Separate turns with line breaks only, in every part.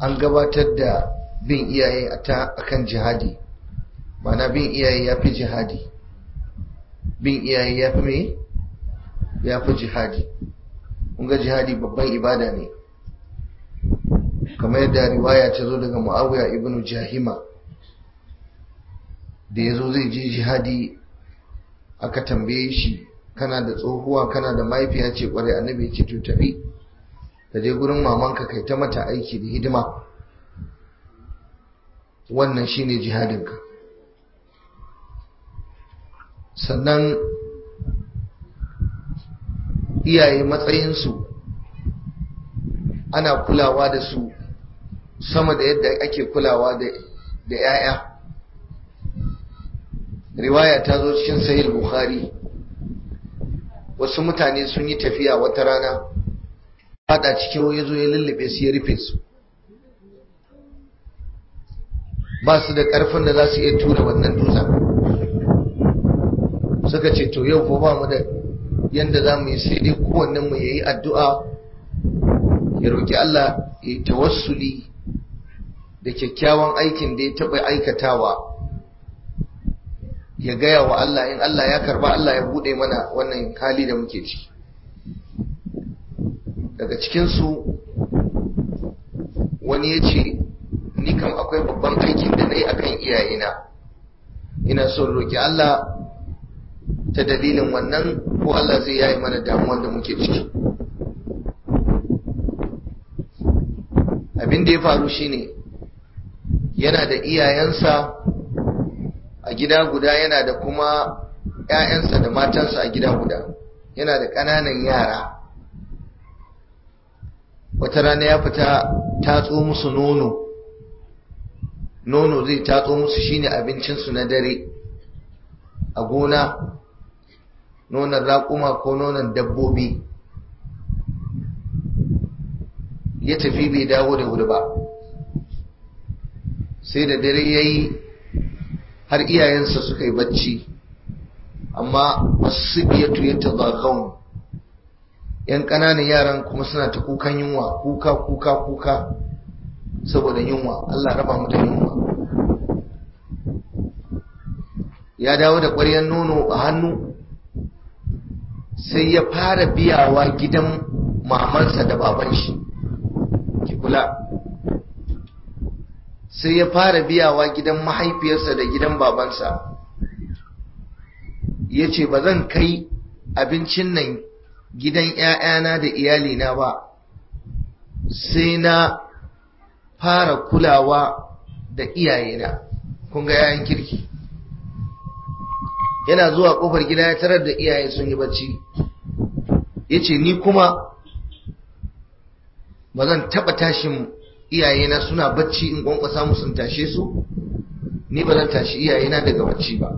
an gabatar da bin iyaye a kan jihadi mana bin iyaye ya fi jihadi bin iyaye ya fi mai ya fi jihadi ga jihadi babban ibada ne kamar yadda riwaya ta zo daga mu'awiya ibn jahima da ya zo zai je jihadi aka tambaye shi kana da tsohuwa kana da mahaifiya ce kwarai annabi ce to tafi ka je gurin mamanka kai ta mata aiki da hidima wannan shine jihadinka sannan iyaye matsayinsu ana kulawa da su sama da yadda ake kulawa da 'ya'ya riwaya ta zo cikin sahih bukhari wasu mutane sun yi tafiya wata rana fada cikin ya zo ya lullube su ya rufe su ba su da ƙarfin da za su iya tura wannan dutsen suka ce to yau ko ba mu da yanda za mu yi sai dai kowannen mu yayi addu'a ya roki Allah ya tawassuli da kyakkyawan aikin da ya taɓa aikatawa ya gaya wa Allah in Allah ya karba Allah ya bude mana wannan hali da muke ciki daga cikinsu wani ya ce ni kam akwai babban aikin da na yi akan iyayena ina son roki Allah ta dalilin wannan ko Allah zai yayi mana damuwan da muke ciki abin da ya faru shine yana da iyayensa a gida guda yana da kuma ‘ya'yansa da matansa a gida guda yana da ƙananan yara wata rana ya fita tatso musu nono nono zai tatso musu shine abincinsu na dare a gona nonon raƙuma ko nonon dabbobi ya tafi bai dawo da wuri ba sai da dare ya yi har iyayensa suka yi bacci amma wasu biyatu ya tazakawun yan ƙananan yaran kuma suna ta kukan yunwa kuka kuka kuka saboda yunwa Allah raba mu da yunwa ya dawo da ƙwaryar nono a hannu sai ya fara biyawa gidan mamansa da baban shi ki kula sai ya fara biyawa gidan mahaifiyarsa da gidan babansa ya ce ba zan kai abincin nan gidan ‘ya'yana da iyalina ba sai na fara kulawa da iyayena kun ga ‘ya'yan kirki yana zuwa ƙofar gida ya tarar da iyaye sun yi bacci ya ce ni kuma ba zan taɓa tashin iyayena suna bacci in kwankwasa musu tashe su ni ba zan tashi iyayena daga bacci ba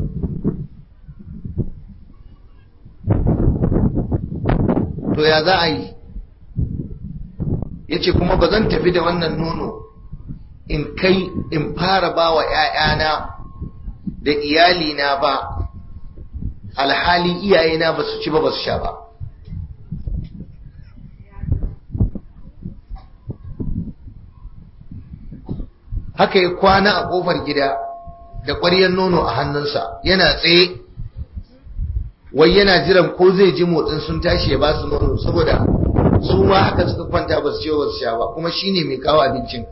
to ya za a yi ya ce kuma ba zan tafi da wannan nono in kai in fara ba wa ‘ya'yana da iyalina ba alhali iyayena ba su ci ba ba su sha ba haka ya kwana a ƙofar gida da ƙwaryar nono a hannunsa yana tsaye wai yana jiran ko zai ji motsin sun tashi ya ba su nono saboda su ma haka suka kwanta ba su ce ba su sha ba kuma shine mai kawo abincin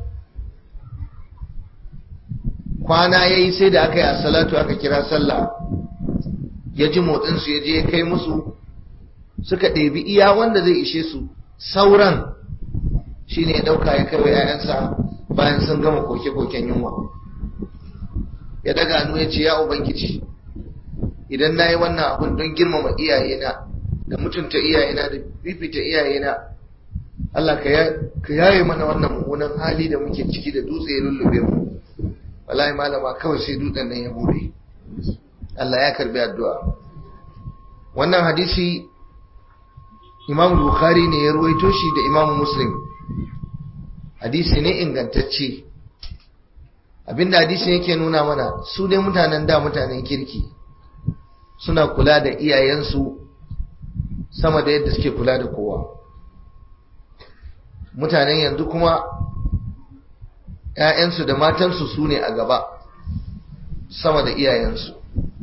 kwana ya yi sai da aka yi a salatu aka kira sallah ya ji motsinsu ya je ya kai musu suka ɗebi iya wanda zai ishe su sauran shine ya ɗauka ya kai wa 'ya'yansa bayan sun gama koke-koken yunwa ya daga hannu ya ce ya ubangiji idan na yi wannan abin don girmama iyayena da mutunta iyayena da fifita iyayena Allah ka yaye mana wannan mummunan hali da muke ciki da dutse ya lullube mu wallahi malama kawai sai dutsen nan ya bude Allah ya karbi addu'a wannan hadisi Imam Bukhari ne ya ruwaito shi da Imam Muslim hadisi ne ingantacce abinda hadisi yake nuna mana su dai mutanen da mutanen kirki suna kula da iyayensu sama da yadda suke kula da kowa mutanen yanzu kuma ‘ya'yansu da matansu su ne a gaba sama da iyayensu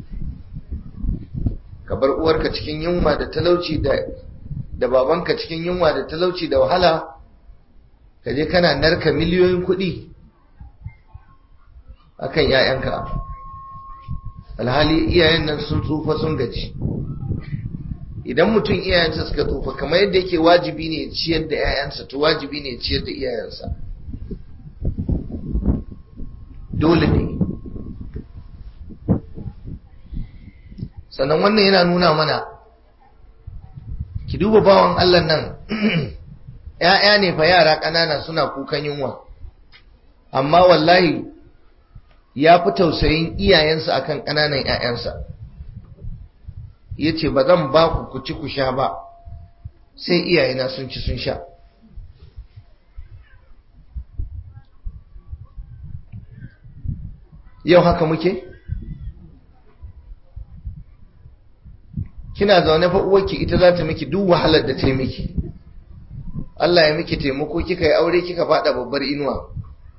ka bar uwarka cikin yunwa da talauci da da babanka cikin yunwa da talauci da wahala ka je kana narka miliyoyin kuɗi akan ‘ya'yanka alhali iyayen nan sun tsufa sun gaji idan mutum iyayensa suka tsufa kamar yadda yake wajibi ne ciyar da 'ya'yansa to wajibi ne ciyar da iyayensa dole ne sannan wannan yana nuna mana ki duba bawan Allah nan ‘ya'ya ne fa yara ƙanana suna kukan yunwa amma wallahi ya fi tausayin iyayensa akan ƙananan ‘ya'yansa ya ce ba zan ba ku ku ci ku sha ba sai iyayena sun ci sun sha yau haka muke kina zaune fa uwarki ita za ta miki duk wahalar da ta miki Allah ya miki taimako kika yi aure kika fada babbar inuwa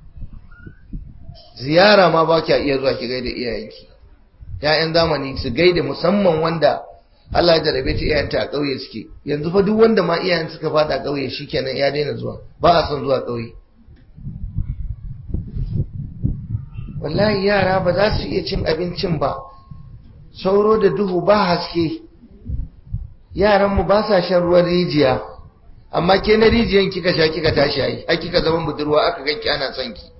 ziyara ma ba kya iya zuwa ki gaida iyayenki ‘ya'yan zamani su gaida musamman wanda Allah ya jarabe ta iyayenta a ƙauye suke yanzu fa duk wanda ma iyayen suka fada ƙauye shikenan ya daina zuwa ba a son zuwa ƙauye wallahi yara ba za su iya cin abincin ba sauro da duhu ba haske yaranmu ba sa shan ruwan rijiya amma ke na rijiyan kika sha kika tashi ai har kika zama budurwa aka ganki ana son ki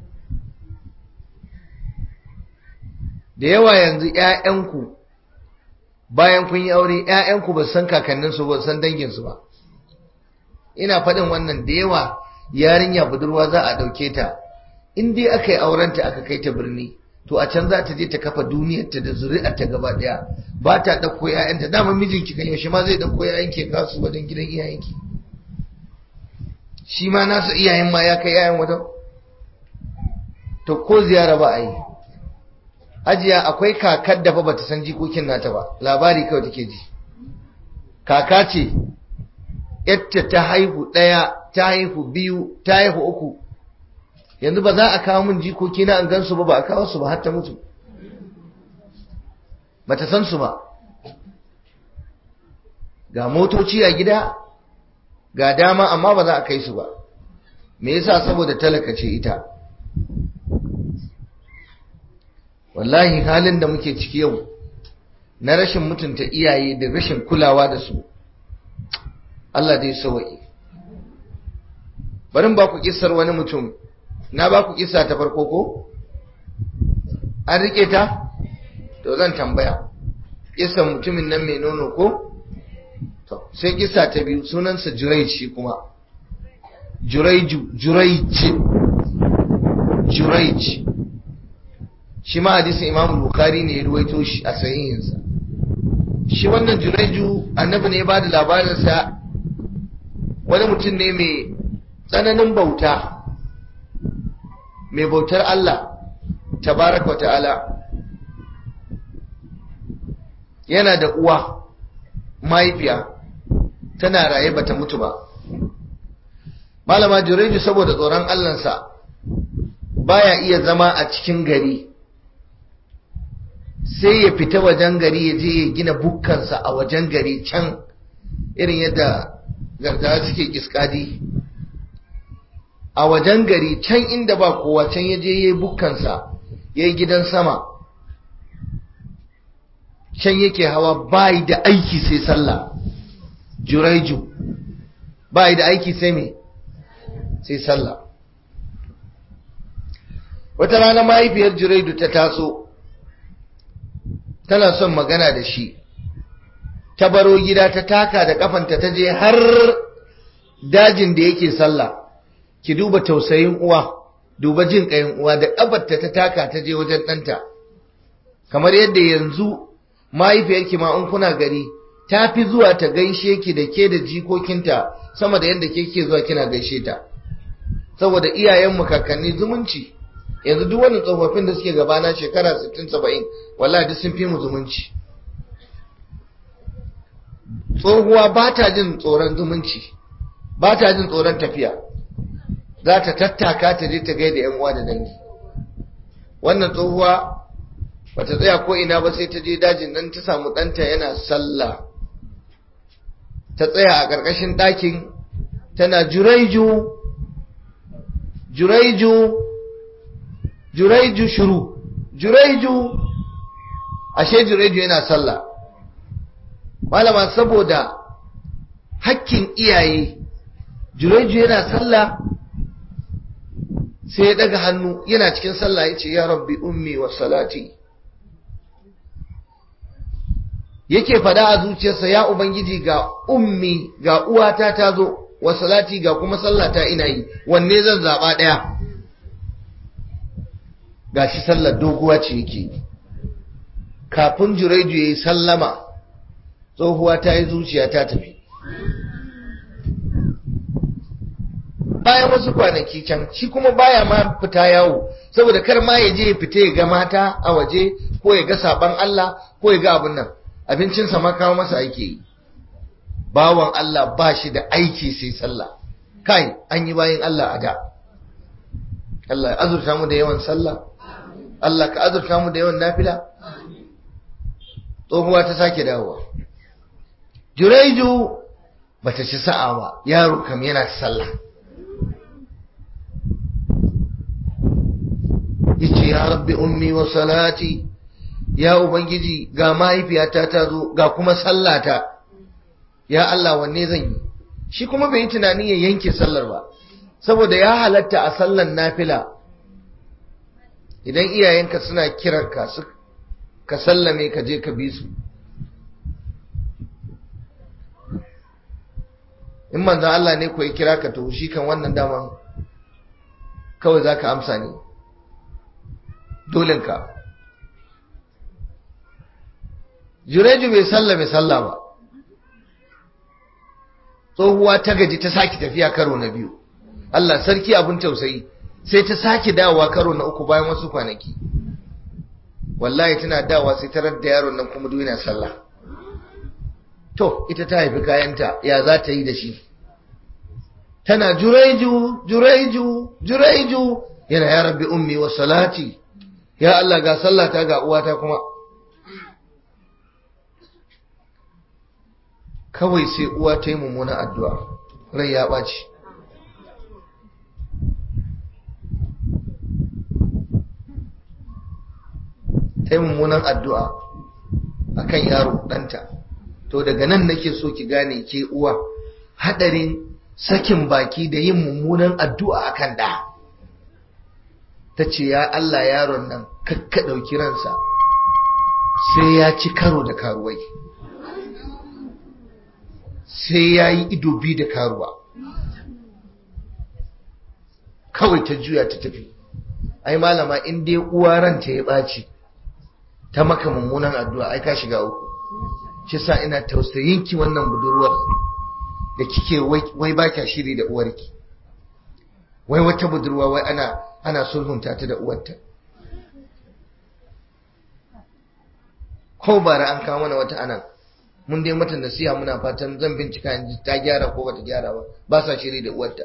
da yawa yanzu ƴaƴanku bayan kun yi aure ƴaƴanku ba san kakanninsu ba san danginsu ba ina faɗin wannan da yawa yarinya budurwa za a ɗauke ta in dai aka yi aurenta aka kai ta birni to a can za ta je ta kafa duniyarta da zuri'arta gaba ɗaya ba ta ɗauko ƴaƴanta dama mijinki kan yaushe ma zai ɗauko ƴaƴanki ya kasu wajen gidan iyayenki shi ma nasa iyayen ma ya kai ƴaƴan wajen to ko ziyara ba a yi hajiya akwai kakar da fa bata san jikokin nata ba labari kawai take ji kaka ce yatta ta haihu ɗaya ta haihu biyu ta haihu uku yanzu ba za a kawo min jikoki na an gansu ba ba a kawo su ba har ta mutu bata san su ba ga motoci a gida ga dama amma ba za a kai su ba me yasa saboda talaka ce ita wallahi halin da muke ciki yau na rashin mutunta iyaye da rashin kulawa da su Allah dai sawa'i barin ba ku kissar wani mutum na ba ku kissa ta farko ko an rike ta to zan tambaya kissar mutumin nan mai nono ko to sai kissa ta biyu sunansa Juraij shi kuma Juraiju Juraij Juraij shi ma hadisin Imam Bukhari ne ya ruwaito shi a sahihinsa shi wannan Juraiju annabi ne ya bada labarinsa wani mutum ne mai tsananin bauta mai bautar Allah tabaraka ta'ala yana da uwa mahaifiya tana raye bata mutu ba malama Juraiju saboda tsoron Allahnsa baya iya zama a cikin gari sai ya fita wajen gari ya je ya gina bukkansa a wajen gari can irin yadda gargawa suke kiskadi a wajen gari can inda ba kowa can ya je ya yi bukkansa ya yi gidan sama can yake hawa bayi da aiki sai sallah juraiju bayi da aiki sai me sai sallah wata rana mahaifiyar juraidu ta taso tana son magana da shi ta baro gida ta taka da kafanta ta je har dajin da yake sallah ki duba tausayin uwa duba jin kayan uwa da kafarta ta taka ta je wajen ɗanta kamar yadda yanzu mahaifiyarki ma in kuna gari ta fi zuwa ta gaishe ki da ke da jikokinta sama da yadda ke ke zuwa kina gaishe ta saboda iyayenmu kakanni zumunci yanzu duk wani tsofaffin da suke gabana shekara 60-70 wallahi duk sun fi mu zumunci tsohuwa ba ta jin tsoron zumunci ba ta jin tsoron tafiya za ta tattaka ta je ta gaida yan uwa da dangi wannan tsohuwa bata tsaya ko ina ba sai ta je dajin nan ta samu ɗanta yana sallah ta tsaya a ƙarƙashin ɗakin tana juraiju juraiju juraiju shuru juraiju ashe juraiju yana sallah malama saboda hakkin iyaye juraiju yana sallah sai ya daga hannu yana cikin sallah ya ce ya rabbi ummi wa salati yake fada a zuciyarsa ya ubangiji ga ummi ga uwata ta zo wa salati ga kuma sallata ina yi wanne zan zaba daya gashi sallar doguwa ce yake kafin jureju yayi sallama tsohuwa ta yi zuciya ta tafi bayan wasu kwanaki can shi kuma baya ma fita yawo saboda kar ma ya je ya fita ya ga mata a waje ko ya ga saban Allah ko ya ga abin nan abincinsa ma kawo masa ake yi bawan Allah ba shi da aiki sai sallah kai an yi bayan Allah a da Allah ya azurta mu da yawan sallah Allah ka azurta mu da yawan nafila tsohuwa ta sake dawowa Jureju bata ci sa'a ba yaro kam yana sallah yace ya rabbi ummi wa salati ya ubangiji ga mahaifiyata ta zo ga kuma sallata ya Allah wanne zan yi shi kuma bai yi tunani ya yanke sallar ba saboda ya halatta a sallan nafila idan iyayenka suna kiranka su ka sallame ka je ka bi su in manzan Allah ne ko ya kira ka to shi kan wannan daman kawai za ka amsa ne dolinka jureju bai sallame sallah ba tsohuwa ta gaji ta sake tafiya karo na biyu Allah sarki abin tausayi sai ta sake dawowa karo na uku bayan wasu kwanaki wallahi tana dawowa sai ta da yaron nan kuma duk yana sallah to ita ta haifi kayanta ya za ta yi da shi tana juraiju juraiju juraiju yana ya rabbi ummi wa salati ya Allah ga sallata ga uwata kuma kawai sai uwa ta yi mummuna addu'a rai ya ɓaci ta yi mummunan addu'a a kan yaro ɗanta to daga nan nake so ki gane ke uwa haɗarin sakin baki da yin mummunan addu'a a kan ɗa ta ce ya Allah yaron nan kakka ɗauki ransa sai ya ci karo da karuwai sai ya yi ido bi da karuwa kawai ta juya ta tafi ai malama in dai uwa ranta ya ɓaci ta maka mummunan addu'a ai ka shiga uku shi sa ina tausayinki wannan budurwar da kike wai ba kya shiri da uwarki wai wata budurwa wai ana ana sulhunta ta da uwarta ko bara an kawo mana wata anan mun dai mata nasiha muna fatan zan bincika in ta gyara ko bata gyara ba ba sa shiri da uwarta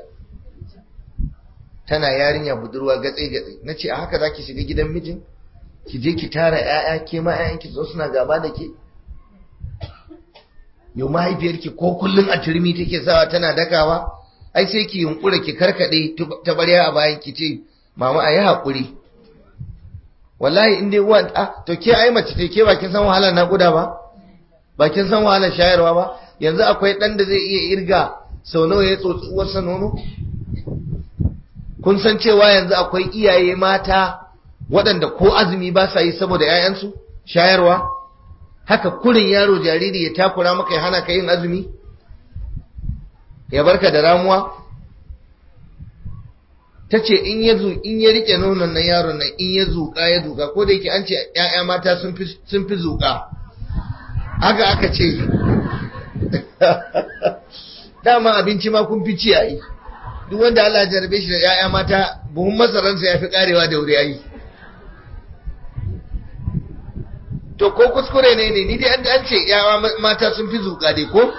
tana yarinya budurwa gatse gatse nace a haka zaki shiga gidan mijin ki je ki tara ƴaƴa ke ma ƴaƴan ki zo suna gaba da ke yau mahaifiyarki ko kullun a turmi take sawa tana dakawa ai sai ki yunkura ki karkade ta barya a bayan ki ce mama ayi hakuri wallahi in dai uwa ah to ke ai mace ce ke ba kin san wahalar naƙuda ba ba kin san wahalar shayarwa ba yanzu akwai dan da zai iya irga sau nawa ya tsotsi uwarsa nono kun san cewa yanzu akwai iyaye mata waɗanda ko azumi ba sa yi saboda 'ya'yansu shayarwa haka kurin yaro jariri ya takura maka ya hana ka yin azumi ya barka da ramuwa ta ce in ya in ya rike nonon nan yaron nan in ya zuƙa ya zuƙa ko da yake an ce 'ya'ya mata sun fi zuƙa haka aka ce dama abinci ma kun fi ci a yi duk wanda Allah jarabe shi da 'ya'ya mata buhun masaransa ya fi karewa da wuri ayi to ko kuskure ne ne ni dai an ce 'ya'ya mata sun fi zuƙa dai ko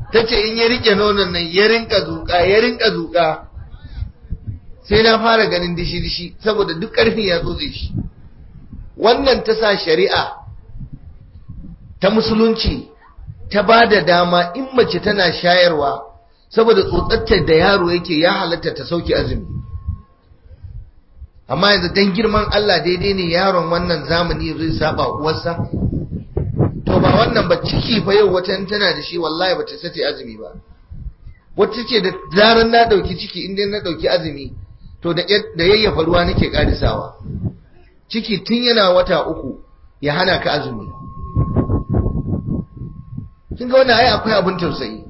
ta ce in ya rike nonon nan ya rinka zuƙa ya rinka zuƙa sai na fara ganin dishi-dishi saboda duk ƙarfin ya tsotse shi wannan ta sa shari'a ta musulunci ta ba da dama in mace tana shayarwa saboda tsotsatta da yaro yake ya halatta ta sauke azumi amma yanzu dan girman Allah daidai ne yaron wannan zamani zai saba uwarsa to ba wannan ba ciki fa yau wata tana da shi wallahi ba ta sace azumi ba wata ce da zaran na dauki ciki inda na dauki azumi to da da yayyafa ruwa nake karisawa ciki tun yana wata uku ya hana ka azumi kin ga wannan ai akwai abin tausayi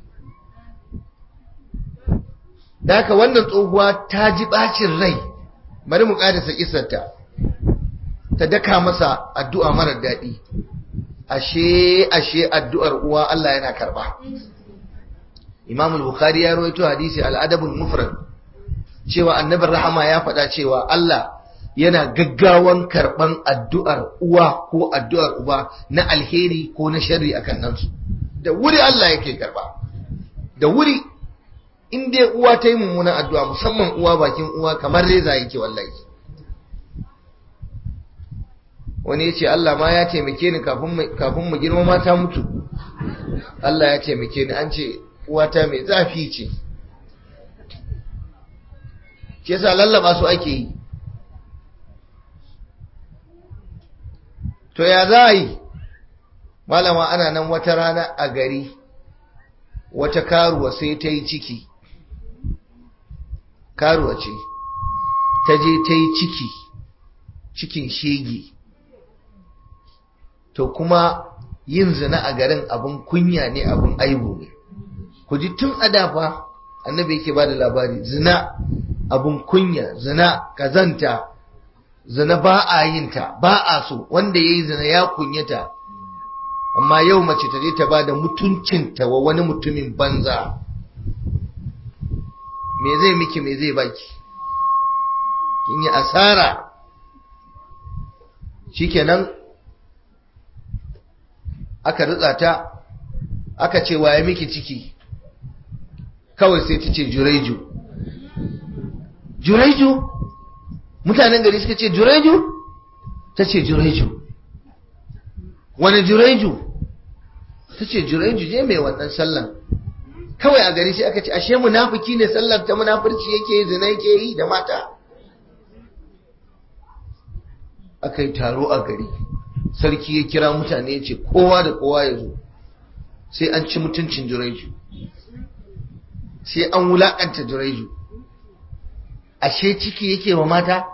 da haka wannan tsohuwa ta ji bacin rai bari mu ƙarisa kisarta ta daka masa addu'a marar daɗi ashe ashe addu'ar uwa Allah yana karɓa Imam al-Bukhari ya rawaito hadisi al-Adabul Mufrad cewa annabin rahama ya faɗa cewa Allah yana gaggawan karɓan addu'ar uwa ko addu'ar uba na alheri ko na sharri akan nan su da wuri Allah yake karɓa da wuri in dai uwa ta yi mummunan addu'a musamman uwa bakin uwa kamar reza yake wallahi wani ya ce Allah ma ya taimake ni kafin mu girma mata mutu Allah ya taimake ni an ce uwata mai zafi ce ke sa lallaba su ake yi to ya za a yi malama ana nan wata rana a gari wata karuwa sai ta yi ciki karuwa ce ta je ta yi ciki cikin shege to kuma yin zina a garin abin kunya ne abin aibu ne ku ji tun a dafa annabi yake ba da labari zina abin kunya zina kazanta zina ba a yin ta ba a so wanda ya yi zina ya kunyata amma yau mace ta je ta ba da mutuncinta wa wani mutumin banza me zai miki me zai baki kin yi asara shikenan aka ritsa ta aka ce waye miki ciki kawai sai ta ce jureju jureju mutanen gari suka ce jureju ta ce jureju wani jureju ta ce jureju je mai wannan sallan kawai a gari sai aka ce ashe munafiki ne sallar ta munafurci yake zina yake yi da mata aka yi taro a gari sarki ya kira mutane ya ce kowa da kowa ya zo sai an ci mutuncin jureju sai an wulakanta jureju ashe ciki yake wa mata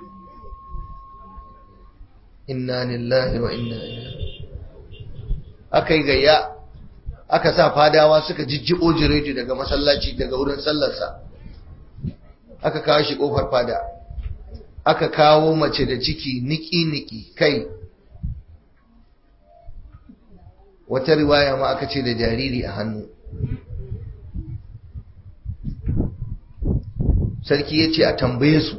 inna lillahi wa inna ilaihi aka yi gayya aka sa fadawa suka jijjibo jireju daga masallaci daga wurin sallarsa aka kawo shi kofar fada aka kawo mace da ciki niki-niki kai wata riwaya ma aka ce da jariri a hannu sarki ya ce a tambaye su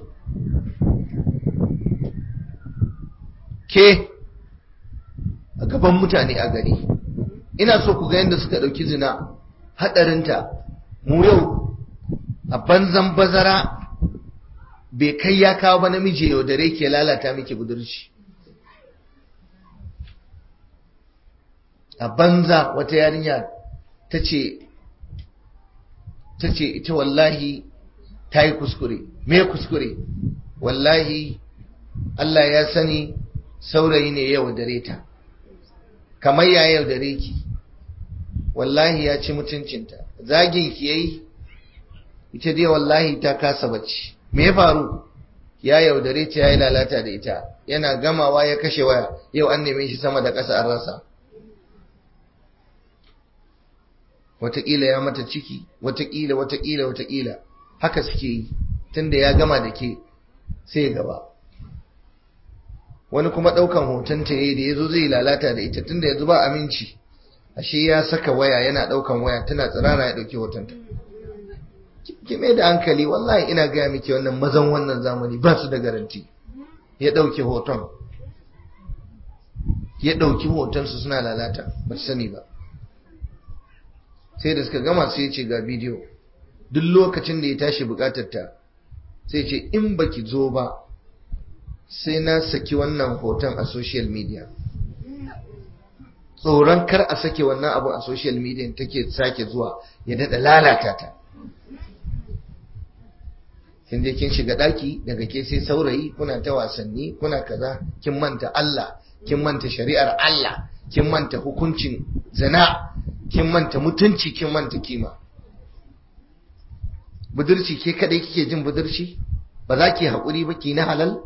ke a gaban mutane a gari ina so ku ga yadda suka ɗauki zina haɗarinta mu yau a banzan bazara bai kai ya kawo ba namiji yau dare ke lalata miki budurci a banza wata yarinya ta ce ta ce ita wallahi ta yi kuskure me kuskure wallahi Allah ya sani saurayi ne yau dare ta kamar ya yau dare ki wallahi ya ci mutuncinta zagin ki yayi ita dai wallahi ta kasa bacci me ya faru ya yaudare ta yayi lalata da ita yana gamawa ya kashe waya yau an neme shi sama da ƙasa an rasa wataƙila ya mata ciki wataƙila wataƙila wataƙila haka suke yi tunda ya gama da ke sai gaba wani kuma ɗaukan hoton ta yayi da yazo zai lalata da ita tunda yanzu ba aminci ashe ya saka waya yana ɗaukan waya tana tsirara ya ɗauki hoton ta ki mai da hankali wallahi ina gaya miki wannan mazan wannan zamani ba su da garanti ya ɗauki hoton ya ɗauki hoton su suna lalata ba su sani ba sai da suka gama sai ce ga bidiyo duk lokacin da ya tashi bukatar ta sai ce in baki zo ba sai na saki wannan hoton a social media tsoron kar a sake wannan abu a social media take sake zuwa ya dada lalata ta kin je kin shiga daki daga ke sai saurayi kuna ta wasanni kuna kaza kin manta Allah kin manta shari'ar Allah kin manta hukuncin zina kin manta mutunci kin manta kima budurci ke kadai kike jin budurci ba za ki haƙuri ba ki na halal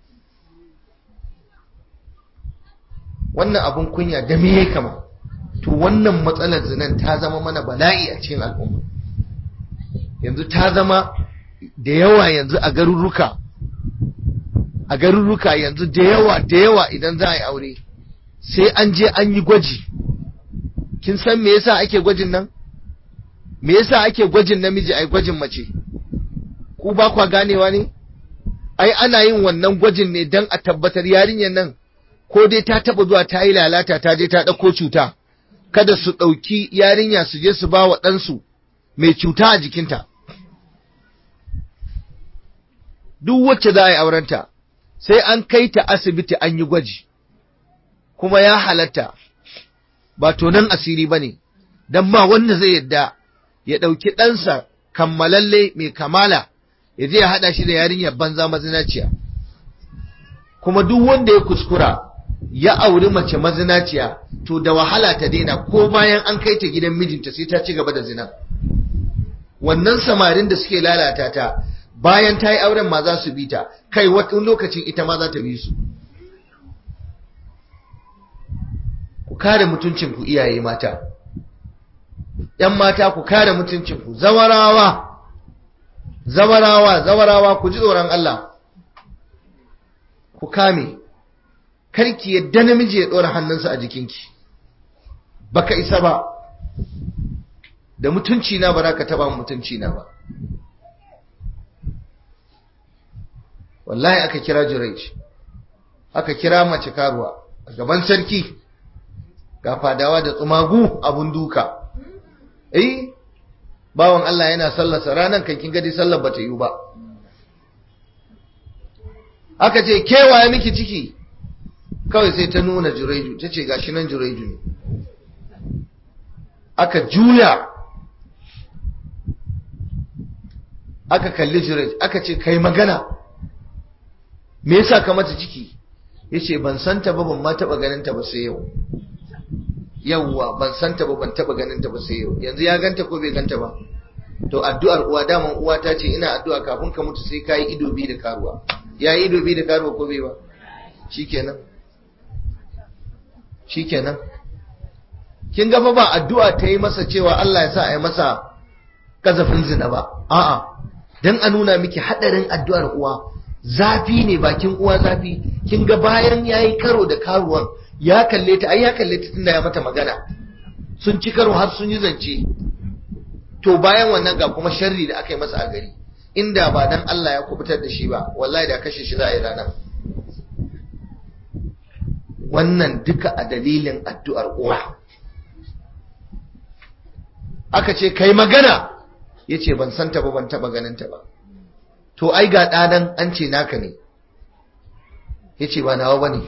wannan abun kunya da me ya kama to wannan matsalar zinan ta zama mana bala'i a cikin al'umma yanzu ta zama da yawa yanzu a garuruka a garuruka yanzu da yawa da yawa idan za a yi aure sai an je an yi gwaji kin san me yasa ake gwajin nan me yasa ake gwajin namiji ai gwajin mace ku ba kwa ganewa ne ai ana yin wannan gwajin ne dan a tabbatar yarinyar nan ko dai ta taba zuwa ta yi lalata ta je ta ɗauko cuta kada su ɗauki yarinya su je su ba wa ɗansu mai cuta a jikinta duk wacce za a yi aurenta sai an kai ta asibiti an yi gwaji kuma ya halatta ba tonan asiri ba ne don ba wanda zai yadda ya ɗauki ɗansa kammalalle mai kamala ya je ya haɗa shi da yarinyar banza mazinaciya kuma duk wanda ya kuskura ya auri mace mazinaciya to da wahala ta daina ko bayan an kai ta gidan mijinta sai ta ci gaba da zina wannan samarin da suke lalata ta bayan ta yi auren ma za su bi ta kai wata lokacin ita ma za ta bi su ku kare mutuncinku iyaye mata ‘yan mata ku kare mutuncinku zawarawa zawarawa zawarawa ku ji tsoron Allah ku kame karki yadda namiji ya ɗora hannunsa a jikinki baka isa ba da mutunci na ba za ka taɓa mutunci na ba wallahi aka kira Jurayj aka kira mace karuwa a gaban sarki ga fadawa da tsumagu abun duka eh bawan Allah yana sallarsa ranan kan kin gadi sallar bata yi ba aka ce kewaye miki ciki kawai sai ta nuna Jurayju ta ce gashi nan Jurayju ne aka juya aka kalli Jurayj aka ce kai magana me yasa ka mata ciki yace ban santa ba ban ma taba ganin ta ba sai yau yawwa ban santa ba ban taba ganin ta ba sai yau yanzu ya ganta ko bai ganta ba to addu'ar uwa daman uwa ta ce ina addu'a kafin ka mutu sai kai ido bi da karuwa yayi ido bi da karuwa ko bai ba shikenan shikenan kin ga fa ba addu'a ta yi masa cewa Allah ya sa a yi masa kazafin zina ba a'a dan a nuna miki hadarin addu'ar uwa zafi ne bakin uwa zafi kin ga bayan yayi karo da karuwan ya kalle ta ai ya kalle ta tunda ya mata magana sun ci karo har sun yi zance to bayan wannan ga kuma sharri da aka yi masa a gari inda ba dan Allah ya kubutar da shi ba wallahi da kashe shi za a yi ranar wannan duka a dalilin addu'ar uwa aka ce kai magana yace ban santa ba ban taba ganin ta ba to ai ga ɗanan an ce naka ne ya ce ba nawa ba ne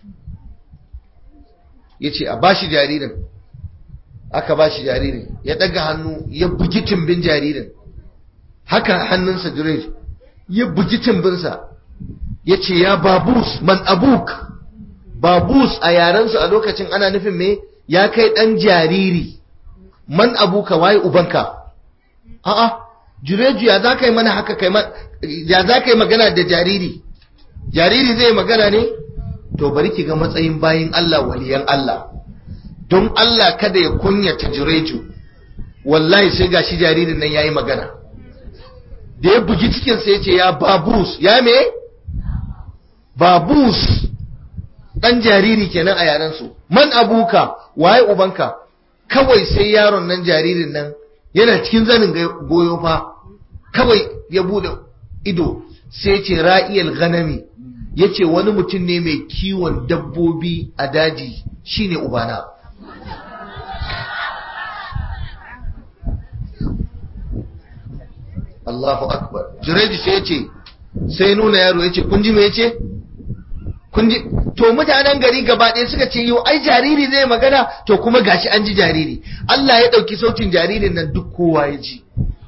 ya ce a ba shi jaririn aka ba shi jaririn ya ɗaga hannu ya bugi timbin jaririn haka hannunsa jirej ya bugi timbinsa ya ce ya babus man abuk babus a yarensu a lokacin ana nufin me ya kai ɗan jariri man abuka waye ubanka a'a jureju ya za ka yi mana haka kai ya za ka yi magana da jariri jariri zai magana ne to bari ki ga matsayin bayin Allah waliyan Allah don Allah kada ya kunyata jureju wallahi sai gashi jaririn nan yayi magana da ya bugi cikin sai ya ce ya babus ya me babus dan jariri kenan a yaran su man abuka waye ubanka kawai sai yaron nan jaririn nan yana cikin zanin goyo fa kawai ya bude ido sai ce ra'iyal ganami yace wani mutum ne mai kiwon dabbobi a daji shine ubana Allahu akbar Jureji sai ya ce sai nuna yaro ya ce kun ji me ya ce kun ji to mutanen gari gaba ɗaya suka ce yau ai jariri zai magana to kuma gashi an ji jariri Allah ya ɗauki sautin jaririn nan duk kowa ya ji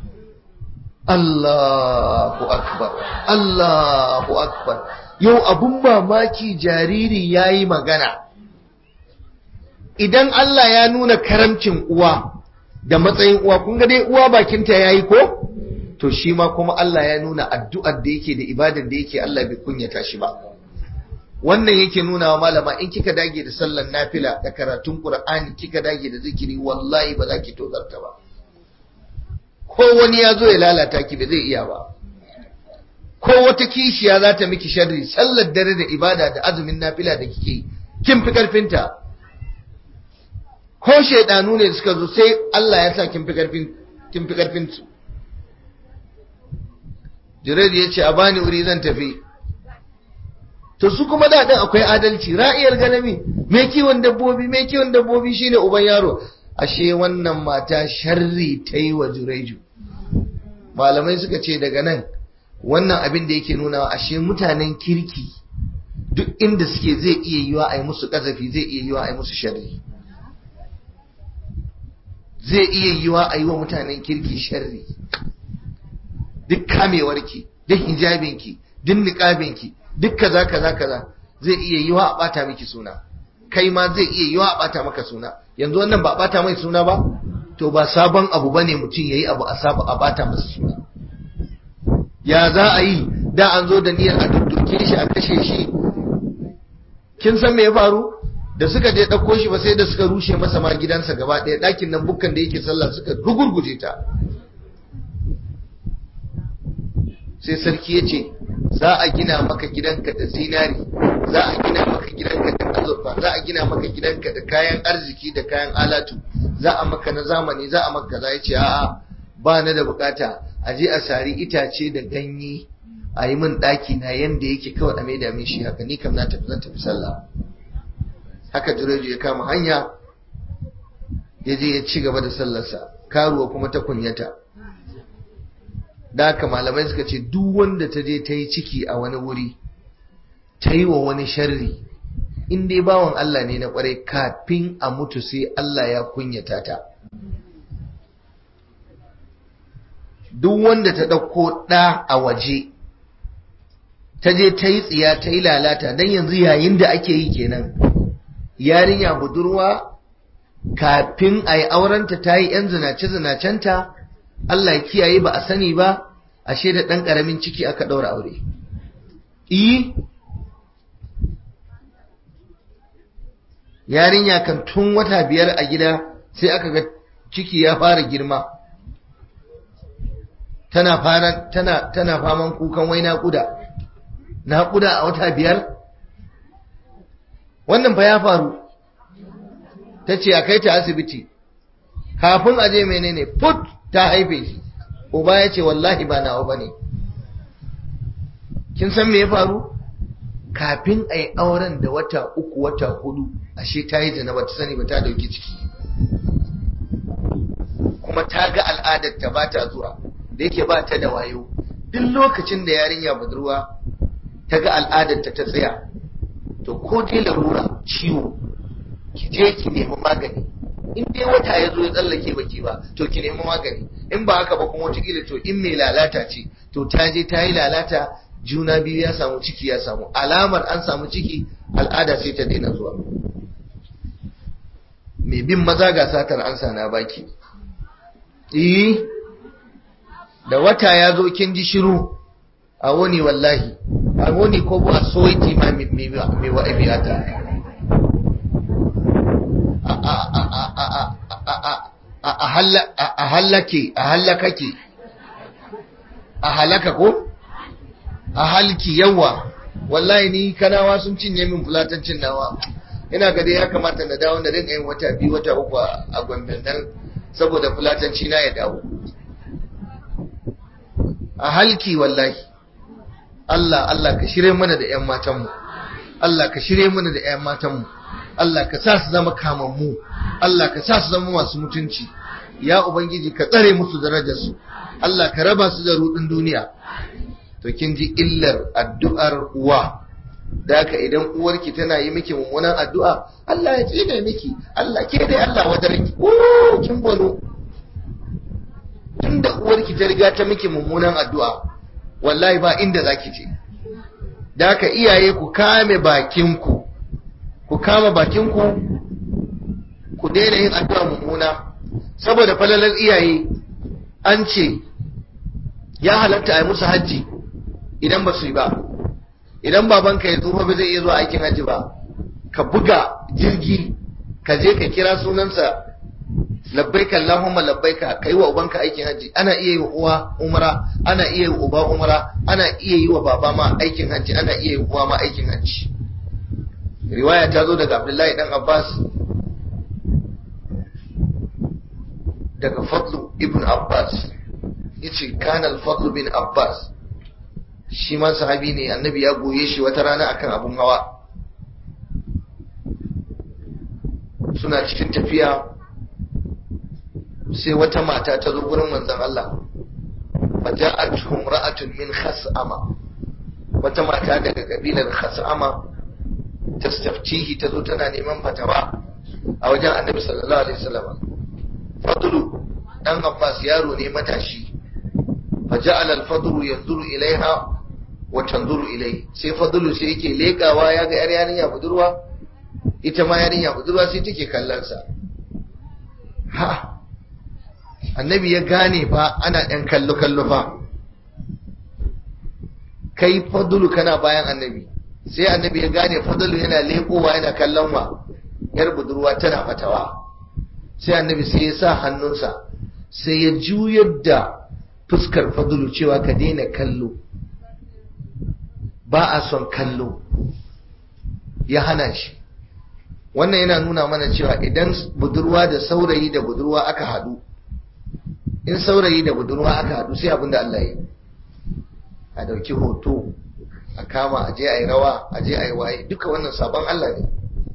Allahu akbar Allahu akbar yau abun mamaki jariri ya yi magana idan Allah ya nuna karamcin uwa da matsayin uwa kun ga dai uwa bakinta ya yi ko to shi ma kuma Allah ya nuna addu'ar da yake da ibadar da yake Allah bai kunyata shi ba wannan yake nuna wa malama in kika dage da sallar nafila da karatun qur'ani kika dage da zikiri wallahi ba za ki tozarta ba ko wani ya zo ya lalata ki ba zai iya ba ko wata kishiya za ta miki sharri sallar dare da ibada da azumin nafila da kike kin fi karfinta ko shaidanu ne suka zo sai Allah ya sa kin fi karfin kin fi karfin su Jibril ya ce a bani wuri zan tafi to su kuma da din akwai adalci ra'iyar ganami me kiwon dabbobi me kiwon dabbobi shine uban yaro ashe wannan mata sharri ta yi wa Juraiju malamai suka ce daga nan wannan abin da yake nuna ashe mutanen kirki duk inda suke zai iya yiwa a yi musu kazafi zai iya yiwa a yi musu sharri zai iya yiwa a yi wa mutanen kirki sharri duk kamewarki duk hijabinki duk niqabinki duk kaza kaza kaza zai iya yiwa a bata miki suna kai ma zai iya yiwa a bata maka suna yanzu wannan ba a bata mai suna ba to ba sabon abu bane mutum yayi abu a saba a bata masa suna ya za a yi da an zo da niyyar a dudduke shi a kashe shi kin san me ya faru da suka je ɗauko shi ba sai da suka rushe masa ma gidansa gaba ɗaya ɗakin nan bukkan da yake sallah suka rugurguje ta sai sarki ya ce za a gina maka gidanka da zinari za a gina maka gidanka da azurfa za a gina maka gidanka da kayan arziki da kayan alatu za a maka na zamani za a maka za ya ce a'a ba na da bukata a je a sari itace da ganye a yi min ɗaki na yanda yake kawai a maida min shi haka ni kam na tafi zan tafi sallah haka jireju ya kama hanya ya je ya ci gaba da sallarsa karuwa kuma ta kunyata da haka malamai suka ce duk wanda ta je ta yi ciki a wani wuri ta yi wa wani sharri in dai bawan Allah ne na kwarai kafin a mutu sai Allah ya kunyata ta duk wanda ta ɗauko ɗa a waje ta je ta yi tsiya ta yi lalata don yanzu yayin da ake yi kenan yarinya budurwa kafin a yi aurenta ta yi ‘yan zinace-zinacenta Allah ya kiyaye ba a sani ba ashe da ɗan ƙaramin ciki aka ɗaura aure iyi yarinya kan tun wata biyar a gida sai aka ga ciki ya fara girma tana fara tana tana faman kukan wai naƙuda naƙuda a wata biyar wannan fa ya faru ta ce a kai ta asibiti kafin a je menene put ta haife shi uba ya ce wallahi ba nawa bane kin san me ya faru kafin a yi auren da wata uku wata hudu ashe ta yi zina ba ta sani ba ta dauki ciki kuma ta ga al'adar ta ba ta zuwa da yake ba ta da wayo duk lokacin da yarinya budurwa ta ga al'adar ta ta tsaya to ko dai larura ciwo ki je ki nemi magani in dai wata ya zo ya tsallake baki ba to ki nemi magani in ba haka ba kuma wataƙila to in mai lalata ce to ta je ta yi lalata juna biyu ya samu ciki ya samu alamar an samu ciki al'ada sai ta daina zuwa mai bin maza ga satar ansa na baki eh da wata ya zo kin ji shiru a wani wallahi a wani ko ba soiti ma mai wa'abiyata a hallake a hallakake a halaka ko a halki yawa wallahi ni kanawa sun cinye min fulatancin nawa ina ga dai ya kamata na dawo da rinka yin wata biyu wata uku a gwamnan nan saboda fulatanci na ya dawo a halki wallahi Allah Allah ka shirye mana da ƴan matanmu Allah ka shirye mana da ƴan matanmu Allah ka sa su zama kamammu Allah ka sa su zama masu mutunci ya ubangiji ka tsare musu darajarsu Allah ka raba su da rudin duniya to kin ji illar addu'ar uwa da haka idan uwarki tana yi miki mummunan addu'a Allah ya tsine miki Allah ke dai Allah wadarki oh kin bolo tunda uwarki ta riga ta miki mummunan addu'a wallahi ba inda zaki je da haka iyaye ku kame bakinku ku kama bakinku ku daina yin addu'a mummuna saboda falalar iyaye an ce ya halatta a yi musu hajji idan ba su yi ba idan babanka ya tsufa ba zai iya zuwa aikin hajji ba ka buga jirgi ka je ka kira sunansa labbaika Allahumma labbaika kai wa ubanka aikin hajji ana iya yi wa uwa umra ana iya yi wa uba umra ana iya yi wa baba ma aikin hajji ana iya yi wa uwa ma aikin hajji riwaya ta zo daga Abdullahi dan Abbas daga Fadlu ibn Abbas yace kana al-Fadl bin Abbas shi ma sahabi ne annabi ya goye shi wata rana akan abun hawa suna cikin tafiya sai wata mata ta zo gurin manzon Allah faja'atuhum ra'atun min khas'ama wata mata daga kabilar khas'ama tastaftihi ta zo tana neman fatawa a wajen annabi sallallahu alaihi wasallam fadlu dan Abbas yaro ne matashi faja'ala al-fadlu yanzuru ilaiha wa tanzuru ilai sai fadlu sai yake lekawa ya ga yar yarinya budurwa ita ma yarinya budurwa sai take kallon sa ha annabi ya gane fa ana ɗan kallo kallo fa kai fadlu kana bayan annabi sai annabi ya gane fadlu yana lekowa yana kallon wa yar budurwa tana fatawa sai annabi sai ya sa hannunsa sai ya juyar da fuskar fadlu cewa ka daina kallo ba a son kallo ya hana shi wannan yana nuna mana cewa idan budurwa da saurayi da budurwa aka hadu in saurayi da budurwa aka hadu sai abinda Allah yi a dauki hoto a kama a je a yi rawa a je a yi waye duka wannan sabon Allah ne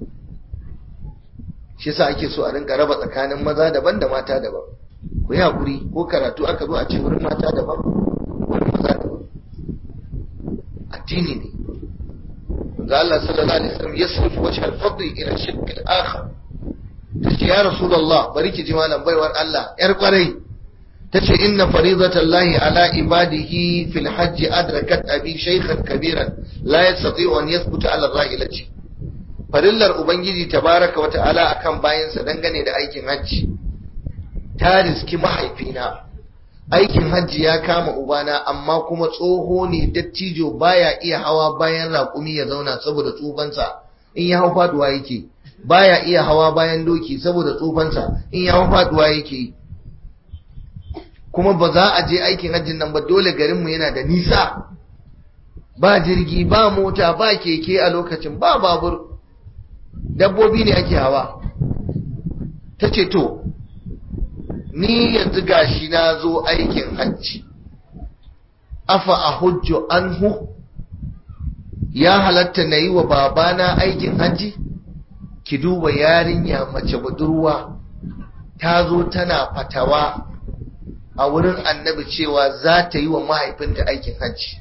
shi yasa ake so a rinka raba tsakanin maza daban da mata daban ku yi hakuri ko karatu aka zo a ce wurin mata daban wurin maza daban addini ne ga Allah sallallahu alaihi wasallam yasrifu wajh al-fadl ila shirk al-akhar tace ya rasulullah bari ki ji malam baiwar Allah yar kwarai tace inna faridatallahi ala ibadihi fil hajj adrakat abi shaykhan kabiran la yastati'u an yathbuta ala rahilati farillar ubangiji tabaraka wa ta'ala akan bayansa dangane da aikin hajji ta riski mahaifina aikin hajji ya kama ubana amma kuma tsoho ne dattijo baya iya hawa bayan raƙumi ya zauna saboda tsufansa in ya hau faduwa yake baya iya hawa bayan doki saboda tsufansa in ya hau faduwa yake kuma ba za a je aikin hajjin nan ba dole garinmu yana da nisa ba jirgi ba mota ba keke a lokacin ba babur dabbobi ne ake hawa ta ce to ni yanzu gashi na zo aikin hajji afa a hujjo anhu ya halatta na yi wa babana aikin hajji ki duba yarinya mace budurwa ta zo tana fatawa a wurin annabi cewa za ta yi wa mahaifinta aikin hajji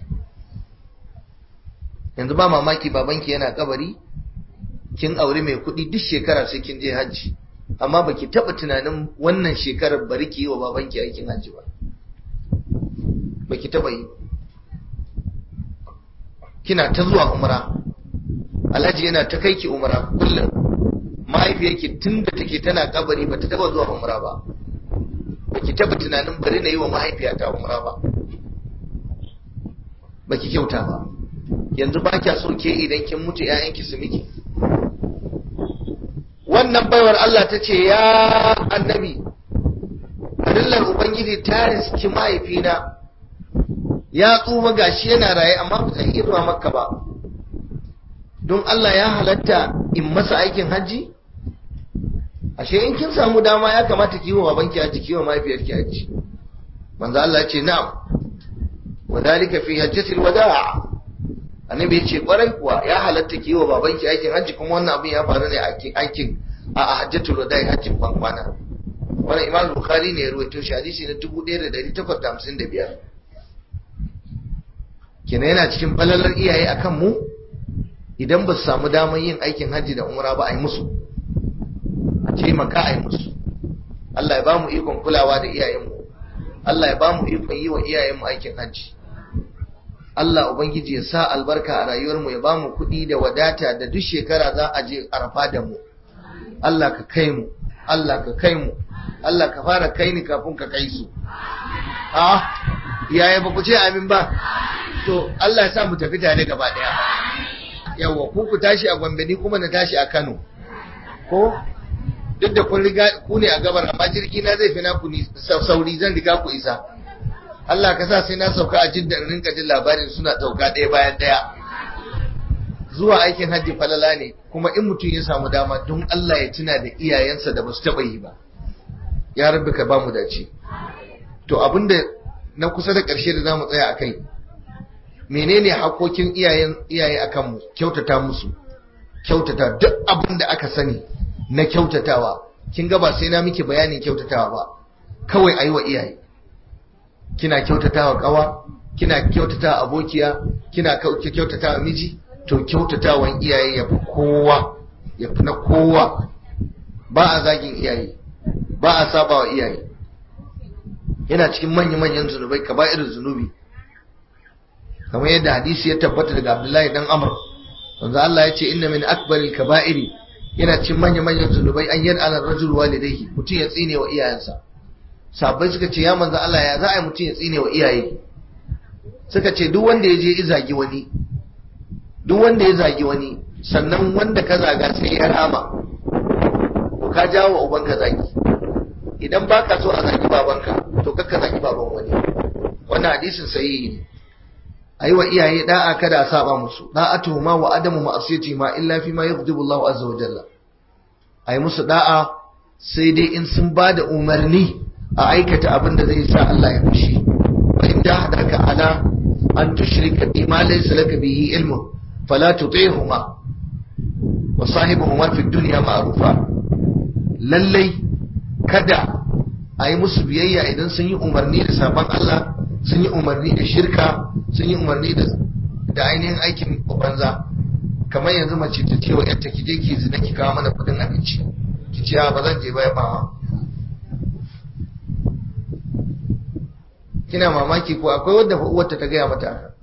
yanzu ba mamaki babanki yana kabari kin aure mai kuɗi duk shekara sai kin je hajji amma baki taba tunanin wannan shekarar bari ki yi wa babanki aikin hajji ba baki taba yi kina ta zuwa umra alhaji yana ta kai ki umra kullum mahaifiyarki tun da take tana kabari bata taba zuwa umra ba baki taba tunanin bari na yi wa mahaifiyata umra ba baki kyauta ba yanzu ba kya so ke idan kin mutu 'ya'yanki su miki wannan baiwar Allah ta ce ya annabi farillar ubangiji ta riski mahaifina ya tsufa gashi yana raye amma ba zai iya zuwa makka ba don Allah ya halatta in masa aikin hajji ashe in kin samu dama ya kamata ki yi wa babanki hajji ki yi wa mahaifiyarki hajji manzo Allah ya ce na'am wa dalika fi hajjatil wada' annabi ya ce kwarai kuwa ya halatta ki yi wa babanki aikin hajji kuma wannan abin ya faru ne a aikin a hajjatul wada'i hajjin bankwana wannan imam bukhari ne ya ruwaito shi hadisi na 1855 kenan yana cikin falalar iyaye akan mu idan ba su samu damar yin aikin hajji da umra ba a yi musu a taimaka a yi musu Allah ya ba mu ikon kulawa da iyayenmu Allah ya ba mu ikon yi wa iyayenmu aikin hajji Allah Ubangiji ya sa albarka a rayuwarmu ya ba mu kuɗi da wadata da duk shekara za a je arfa da mu Allah ka kai mu Allah ka kai mu Allah ka fara kai ni kafin ka kai su a yaya ba ku ce amin ba to Allah ya sa mu tafi tare gaba daya yawa ku ku tashi a Gombe ni kuma na tashi a Kano ko duk da kun riga ku ne a gabar amma jirgi na zai fi na ku sauri zan riga ku isa Allah ka sa sai na sauka a jidda in rinka jin labarin suna sauka ɗaya bayan ɗaya zuwa aikin hajji falala ne kuma in mutum ya samu dama don Allah ya tuna da iyayensa da basu taɓa yi ba ya rabbi ka ba mu dace to abinda na kusa da ƙarshe da zamu tsaya akai menene hakokin iyayen iyaye akan mu kyautata musu kyautata duk abin da aka sani na kyautatawa kin ga ba sai na miki bayanin kyautatawa ba kawai ayi wa iyaye kina kyautatawa kawa kina kyautatawa abokiya kina kyautatawa miji to kyautatawan iyaye ya fi kowa ya fi na kowa ba a zagin iyaye ba a saba wa iyaye yana cikin manya-manyan zunubai ka ba irin zunubi kamar yadda hadisi ya tabbata daga abdullahi dan amr wanda Allah ya ce inna min akbaril kaba'iri yana cikin manya-manyan zunubai an yadda ala rajul walidayhi mutum ya tsine wa iyayensa sabai suka ce ya manzo Allah ya za a yi mutum ya tsine wa iyaye suka ce duk wanda ya je ya zagi wani duk wanda ya zagi wani sannan wanda ka zaga sai ya rama to ka jawo wa ubanka zagi idan baka so a zagi babanka to kakka zagi baban wani wannan hadisin sahihi ne ayi wa iyaye da'a kada a saba musu da'atu ma wa adamu ma'asiyati ma illa fi ma yaghdibu Allah azza wa jalla ayi musu da'a sai dai in sun bada umarni a aikata abin da zai sa Allah ya fushi wa in jahadaka ala an tushrika bi ma laysa laka bihi ilmun fala tuti'huma wa sahibuhuma fi dunya ma'rufa lallai kada a yi musu biyayya idan sun yi umarni da sabon Allah sun yi umarni da shirka sun yi umarni da ainihin aikin banza kamar yanzu mace ta ce wa yarta ki je ki zina ki kawo mana kudin abinci ki ce ba zan je ba ya bawa kina mamaki ko akwai wadda uwarta ta gaya mata haka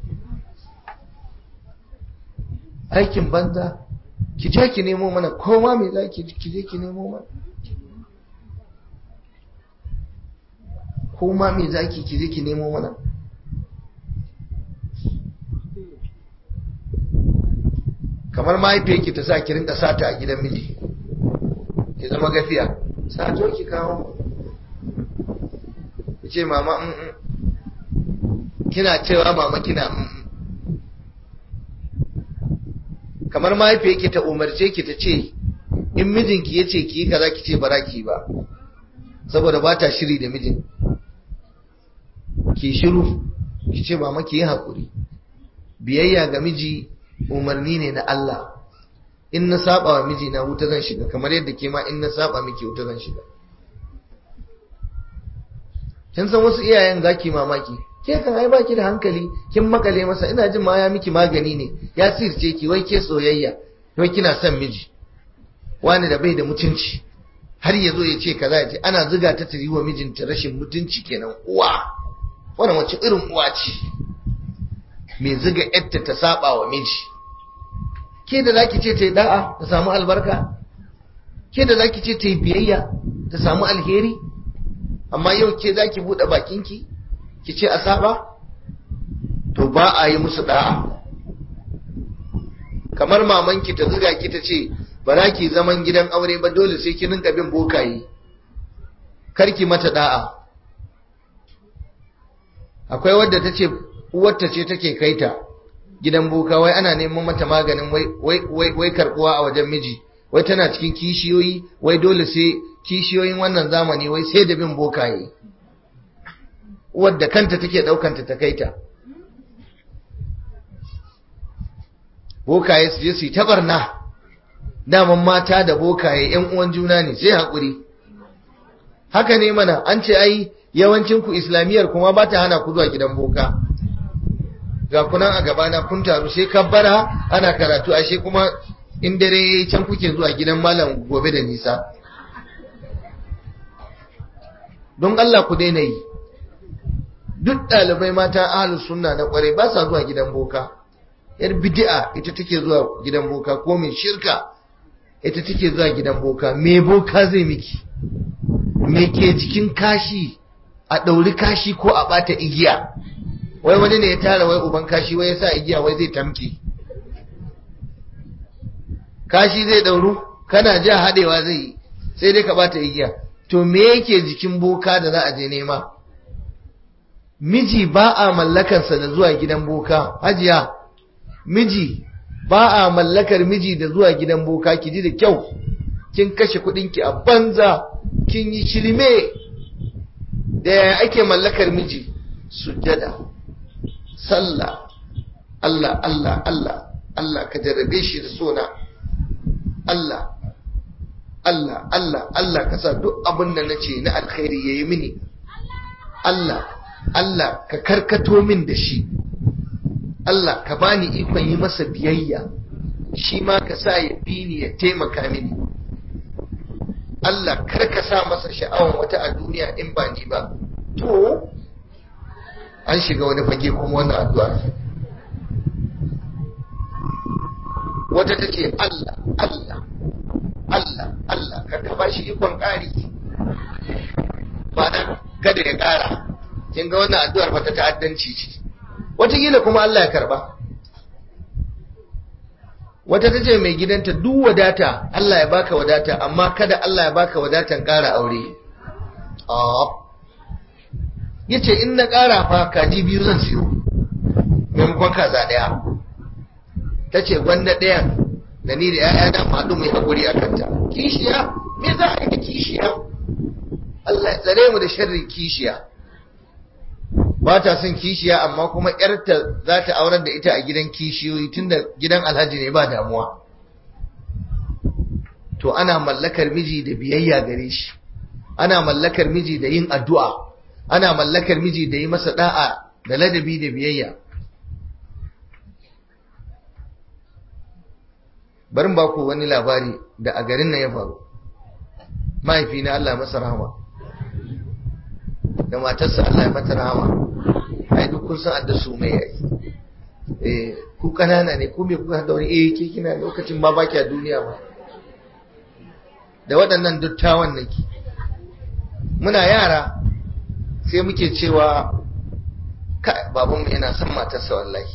aikin banza ki je ki nemo mana koma me za ki je ki nemo mana koma me za ki je ki nemo mana kamar mahaifiyarki ta sa ki rinka sata a gidan miji ki zama gafiya sato ki kawo ki ce mama kina cewa mama kina kamar mahaifiyarki ta umarce ki ta ce in mijinki ya ce ki yi kaza ki ce bara ki ba saboda ba ta shiri da mijin ki shiru ki ce mama ki yi haƙuri biyayya ga miji umarni ne na Allah in na saba wa miji na wuta zan shiga kamar yadda ke ma in na saba miki wuta zan shiga kin san wasu iyayen zaki mamaki ke kan ai baki da hankali kin makale masa ina jin ma ya miki magani ne ya sirce ki wai ke soyayya wai kina son miji wani da bai da mutunci har ya zo ya ce kaza ya ce ana zuga ta ta yi wa mijinta rashin mutunci kenan uwa wannan wace irin uwa ce mai zuga yarta ta saba wa miji ke da zaki ce ta yi da'a ta samu albarka ke da zaki ce ta yi biyayya ta samu alheri amma yau ke zaki buɗe bakinki ki ce a saba to ba a yi musu da'a kamar mamanki ta zuga ki ta ce ba za ki zaman gidan aure ba dole sai ki rinka bin bokaye karki mata da'a akwai wadda ta ce uwarta ce take kaita gidan boka wai ana neman mata maganin wai karbuwa a wajen miji wai tana cikin kishiyoyi wai dole sai kishiyoyin wannan zamani wai sai da bin bokaye wadda kanta take daukanta ta kaita bokaye su je su yi tabarna daman mata da bokaye yan uwan juna ne sai haƙuri haka ne mana an ce ai yawancin ku islamiyar kuma ba ta hana ku zuwa gidan boka ga kunan a gabana kun taru sai kabbara ana karatu ashe kuma in dare yayi can kuke zuwa gidan malam gobe da nisa don Allah ku daina yi duk ɗalibai mata ahlus sunna na kware ba sa zuwa gidan boka yar bid'a ita take zuwa gidan boka ko mai shirka ita take zuwa gidan boka me boka zai miki me ke jikin kashi a ɗauri kashi ko a ɓata igiya wai wani ne ya tara wai uban kashi wai ya sa igiya wai zai tamke kashi zai ɗauru kana ja haɗewa zai yi sai dai ka ɓata igiya to me yake jikin boka da za a je nema miji ba a mallakarsa da zuwa gidan boka hajiya miji ba a mallakar miji da zuwa gidan boka ki ji da kyau kin kashe kudinki a banza kin yi shirme da yaya ake mallakar miji sujjada sallah Allah Allah Allah Allah ka jarrabe shi da sona Allah Allah Allah Allah ka sa duk abin da nace na alkhairi yayi mini Allah Allah ka karkato min da shi Allah ka bani ikon yi masa biyayya shi ma ka sa ya bi ni ya taimaka mini Allah kar ka sa masa sha'awan wata a duniya in ba ni ba to an shiga wani fage kuma wannan addu'a wata ta ce Allah Allah Allah Allah kar ka ba shi ikon ƙari ba nan kada ya ƙara kin ga wannan addu'ar ba ta ta'addanci ce wataƙila kuma Allah ya karba wata ta ce mai gidanta duk wadata Allah ya baka wadata amma kada Allah ya baka wadatan ƙara aure ya ce in na ƙara fa kaji biyu zan siyo maimakon kaza ɗaya ta ce gwanda ɗayan da ni da ‘ya'ya na haɗu mai haƙuri a kanta kishiya me za a yi da kishiya Allah ya tsare mu da sharrin kishiya ba ta son kishiya amma kuma ‘yarta za ta aurar da ita a gidan kishiyoyi tunda gidan alhaji ne ba damuwa to ana mallakar miji da biyayya gare shi ana mallakar miji da yin addu'a ana mallakar miji da yi masa da'a da ladabi da biyayya barin ba ku wani labari da a garin nan ya faru mahaifina Allah masa rahama da matarsa Allah ya mata rahama ai duk kun san adda su mai yayi eh ku kanana ne ku me kuka da wani eh ke kina lokacin ma baki a duniya ba da waɗannan dattawan nake muna yara sai muke cewa ka babanmu yana son matarsa wallahi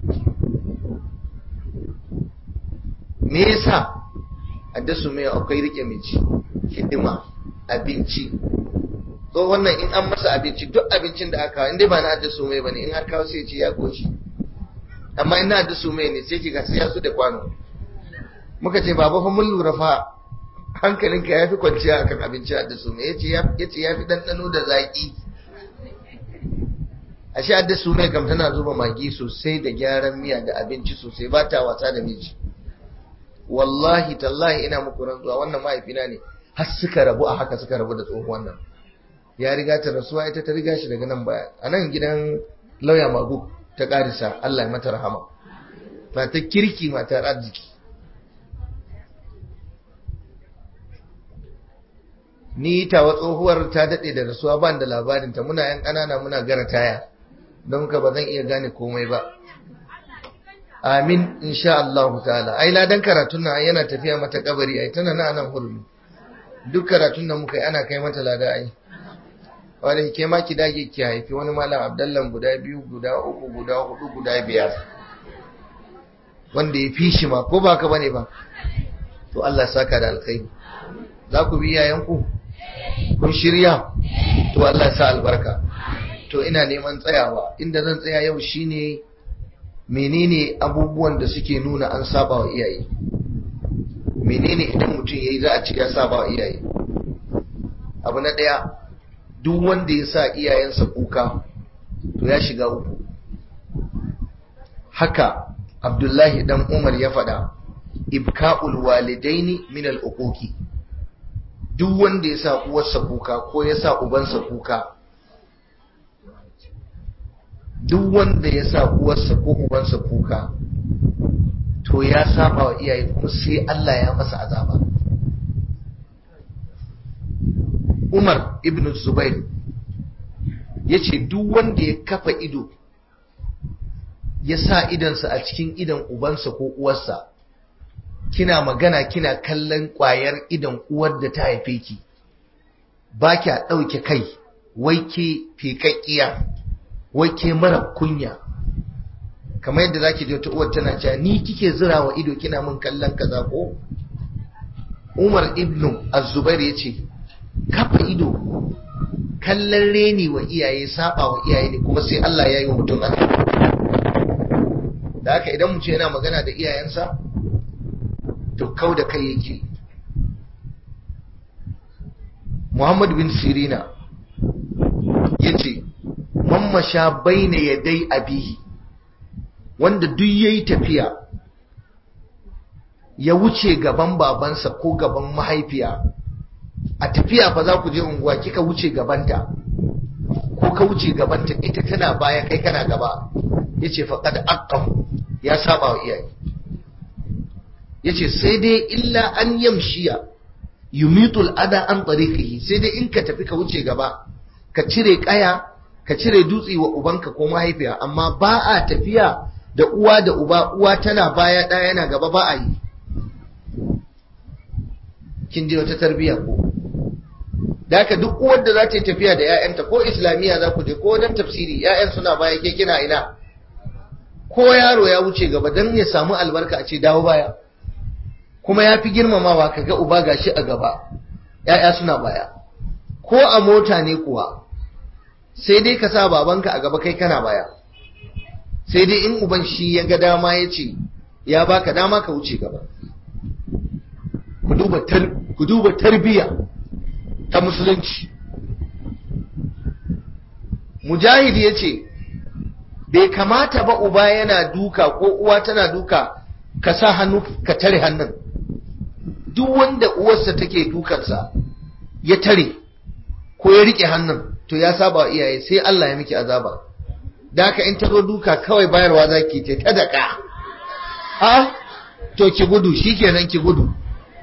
me yasa adda su mai akwai rike miji hidima abinci ko wannan in an masa abinci duk abincin da aka in dai ba na adda su mai bane in har kawo sai ce ya goshi amma in na adda su mai ne sai kiga sai ya su da kwano muka ce baba fa mun lura fa hankalinka ya fi kwanciya akan abinci adda su mai yace yace ya fi dandano da zaki ashe adda su mai kam tana zuba magi sosai da gyaran miya da abinci sosai ba ta wasa da miji wallahi tallahi ina muku rantsuwa wannan mahaifina ne har suka rabu a haka suka rabu da tsohuwan nan ya riga ta rasuwa ita ta riga shi daga nan baya a nan gidan lauya magu ta karisa Allah ya mata rahama mata kirki matar arziki ni tawa tsohuwar ta daɗe da rasuwa ban da labarinta muna yan ƙanana muna gara taya don ka ba zan iya gane komai ba amin insha Allah ta'ala ai ladan karatun nan yana tafiya mata kabari ai tana nan nan hurmi duk karatun da muka yi ana kai mata lada ai wanda ke ma ki dage ki haifi wani malam abdallan guda biyu guda uku guda hudu guda biyar wanda ya fi shi ma ko ba ka bane ba to Allah saka da alkhairi za ku bi yayanku kun shirya to Allah sa albarka to ina neman tsayawa inda zan tsaya yau shine menene abubuwan da suke nuna an saba wa iyaye menene idan mutum yayi za a ce ya saba wa iyaye abu na daya duk wanda ya sa iyayensa kuka to ya shiga uku haka abdullahi dan umar ya faɗa ibka'ul walidaini min al-uquqi duk wanda ya sa uwarsa kuka ko ya sa ubansa kuka duk wanda ya sa uwarsa ko ubansa kuka to ya saba wa iyaye kuma sai Allah ya masa azaba Umar ibn Zubair ya ce duk wanda ya kafa ido ya sa idansa a cikin idan ubansa ko uwarsa kina magana kina kallon ƙwayar idan uwar da ta haife ki ba kya ɗauke kai wai ke feƙaƙƙiya wai ke mara kunya kamar yadda zaki je ta uwar tana cewa ni kike zira wa ido kina min kallon kaza ko Umar ibnu Az-Zubair yace kafa ido kallon reni wa iyaye saba wa iyaye ne kuma sai Allah ya yi wa mutum azaba da haka idan mutum yana magana da iyayensa to kau da kai yake Muhammad bin Sirina yace mammasha baina yadai abihi wanda duk yayi tafiya ya wuce gaban babansa ko gaban mahaifiya a tafiya fa za ku je unguwa kika wuce gabanta ko ka wuce gabanta ita tana baya kai kana gaba yace faqad aqam ya saba wa iyaye yace sai dai illa an yamshiya yumitul ada an tariqihi sai dai in ka tafi ka wuce gaba ka cire kaya ka cire dutse wa ubanka ko mahaifiya amma ba a tafiya da uwa da uba uwa tana baya ɗaya yana gaba ba a yi kin ji wata tarbiyya ko da haka duk uwar da za ta yi tafiya da 'ya'yanta ko islamiyya za ku je ko dan tafsiri 'ya'yan suna baya ke kina ina ko yaro ya wuce gaba dan ya samu albarka a ce dawo baya kuma ya fi girmamawa ka ga uba gashi a gaba 'ya'ya suna baya ko a mota ne kuwa sai dai ka sa babanka a gaba kai kana baya sai dai in uban shi ya ga dama ya ce ya baka dama ka wuce gaba ku duba tarbiyya ta musulunci mujahid ya ce bai kamata ba uba yana duka ko uwa tana duka ka sa hannu ka tare hannun duk wanda uwarsa take dukansa ya tare ko ya rike hannun to ya saba wa iyaye sai Allah ya miki azaba da haka in ta zo duka kawai bayarwa zaki ce ta daka ha to ki gudu shikenan ki gudu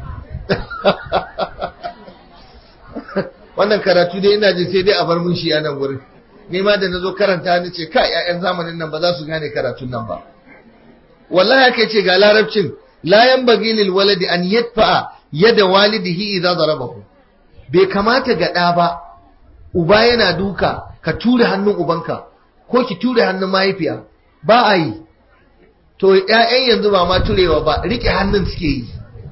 wannan karatu dai ina jin sai dai a bar mun shi a nan gurin ni ma da nazo karanta ni ce kai ƴaƴan zamanin nan ba za su gane karatun nan ba wallahi haka ce ga larabcin la yanbaghi lil waladi an yadfa yada walidihi idza darabahu bai kamata ga ɗa ba uba yana duka ka ture hannun ubanka ko ki ture hannun mahaifiya ba a yi to ƴaƴan yanzu ba ma turewa ba rike hannun suke yi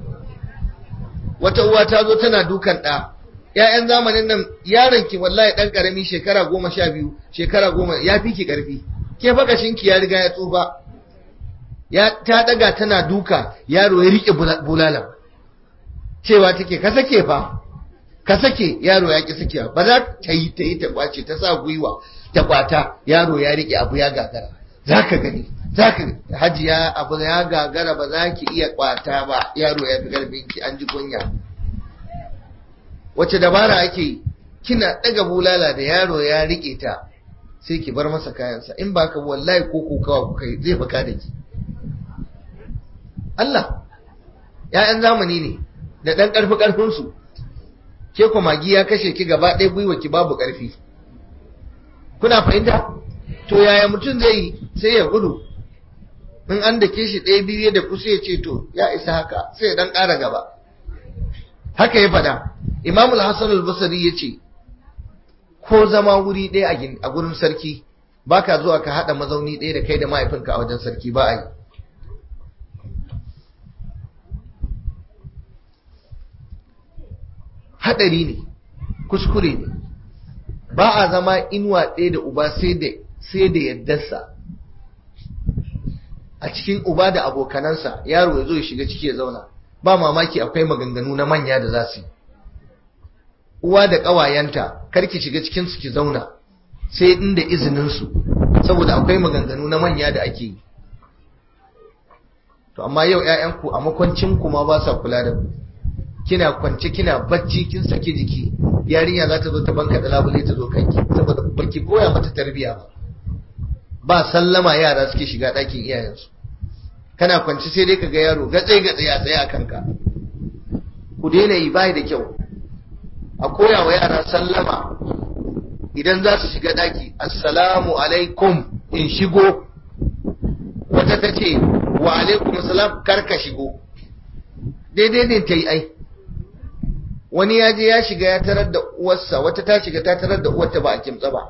wata uwa ta zo tana dukan ɗa ‘ya'yan zamanin nan yaron ki wallahi ɗan ƙarami shekara goma sha biyu shekara goma ya fi ki ƙarfi ke fakashin ki ya riga ya tsufa ya ta ɗaga tana duka yaro ya riƙe bulala cewa take ka sake fa ka sake yaro ya ki sakewa ba za ta yi ta yi ta kwace ta sa gwiwa ta kwata yaro ya riƙe abu ya gagara za ka gani za ka hajiya abu ya gagara ba za ki iya kwata ba yaro ya fi ƙarfin ki an ji kunya wace dabara ake kina daga bulala da yaro ya rike ta sai ki bar masa kayansa in ba ka wallahi ko kokawa ku kai zai baka da ki Allah ‘ya'yan zamani ne da ɗan ƙarfi ƙarfinsu ke ku magi ya kashe ki gaba ɗaya gwiwa ki babu ƙarfi kuna fahimta to yaya mutum zai yi sai ya gudu in an da ke shi ɗaya biyu da kusa ya ce to ya isa haka sai ya ɗan ƙara gaba haka ya faɗa Imam al-Hassan al-Basri yace ko zama wuri ɗaya a gurin sarki baka zuwa ka hada mazauni ɗaya da kai da mahaifinka a wajen sarki ba a yi hadari ne kuskure ne ba a zama inuwa ɗaya da uba sai da sai da yaddarsa a cikin uba da abokanansa yaro ya zo ya shiga ciki ya zauna ba mamaki akwai maganganu na manya da za su yi uwa da ƙawayenta karki shiga cikin su ki zauna sai inda izinin su saboda akwai maganganu na manya da ake yi to amma yau ƴaƴanku a makwancin ku ma ba sa kula da ku kina kwance kina bacci kin saki jiki yarinya za ta zo ta banka da labule ta zo kanki saboda baki koya mata tarbiyya ba ba sallama yara suke shiga ɗakin iyayensu kana kwance sai dai ka ga yaro gatse gatse ya tsaye a kanka ku daina yi bai da kyau a koya wa yara sallama idan za su shiga ɗaki assalamu alaikum in shigo wata ta ce wa alaikum salam karka shigo daidai ne ta yi ai wani ya je ya shiga ya tarar da uwarsa wata ta shiga ta tarar da uwarta ba a kimtsa ba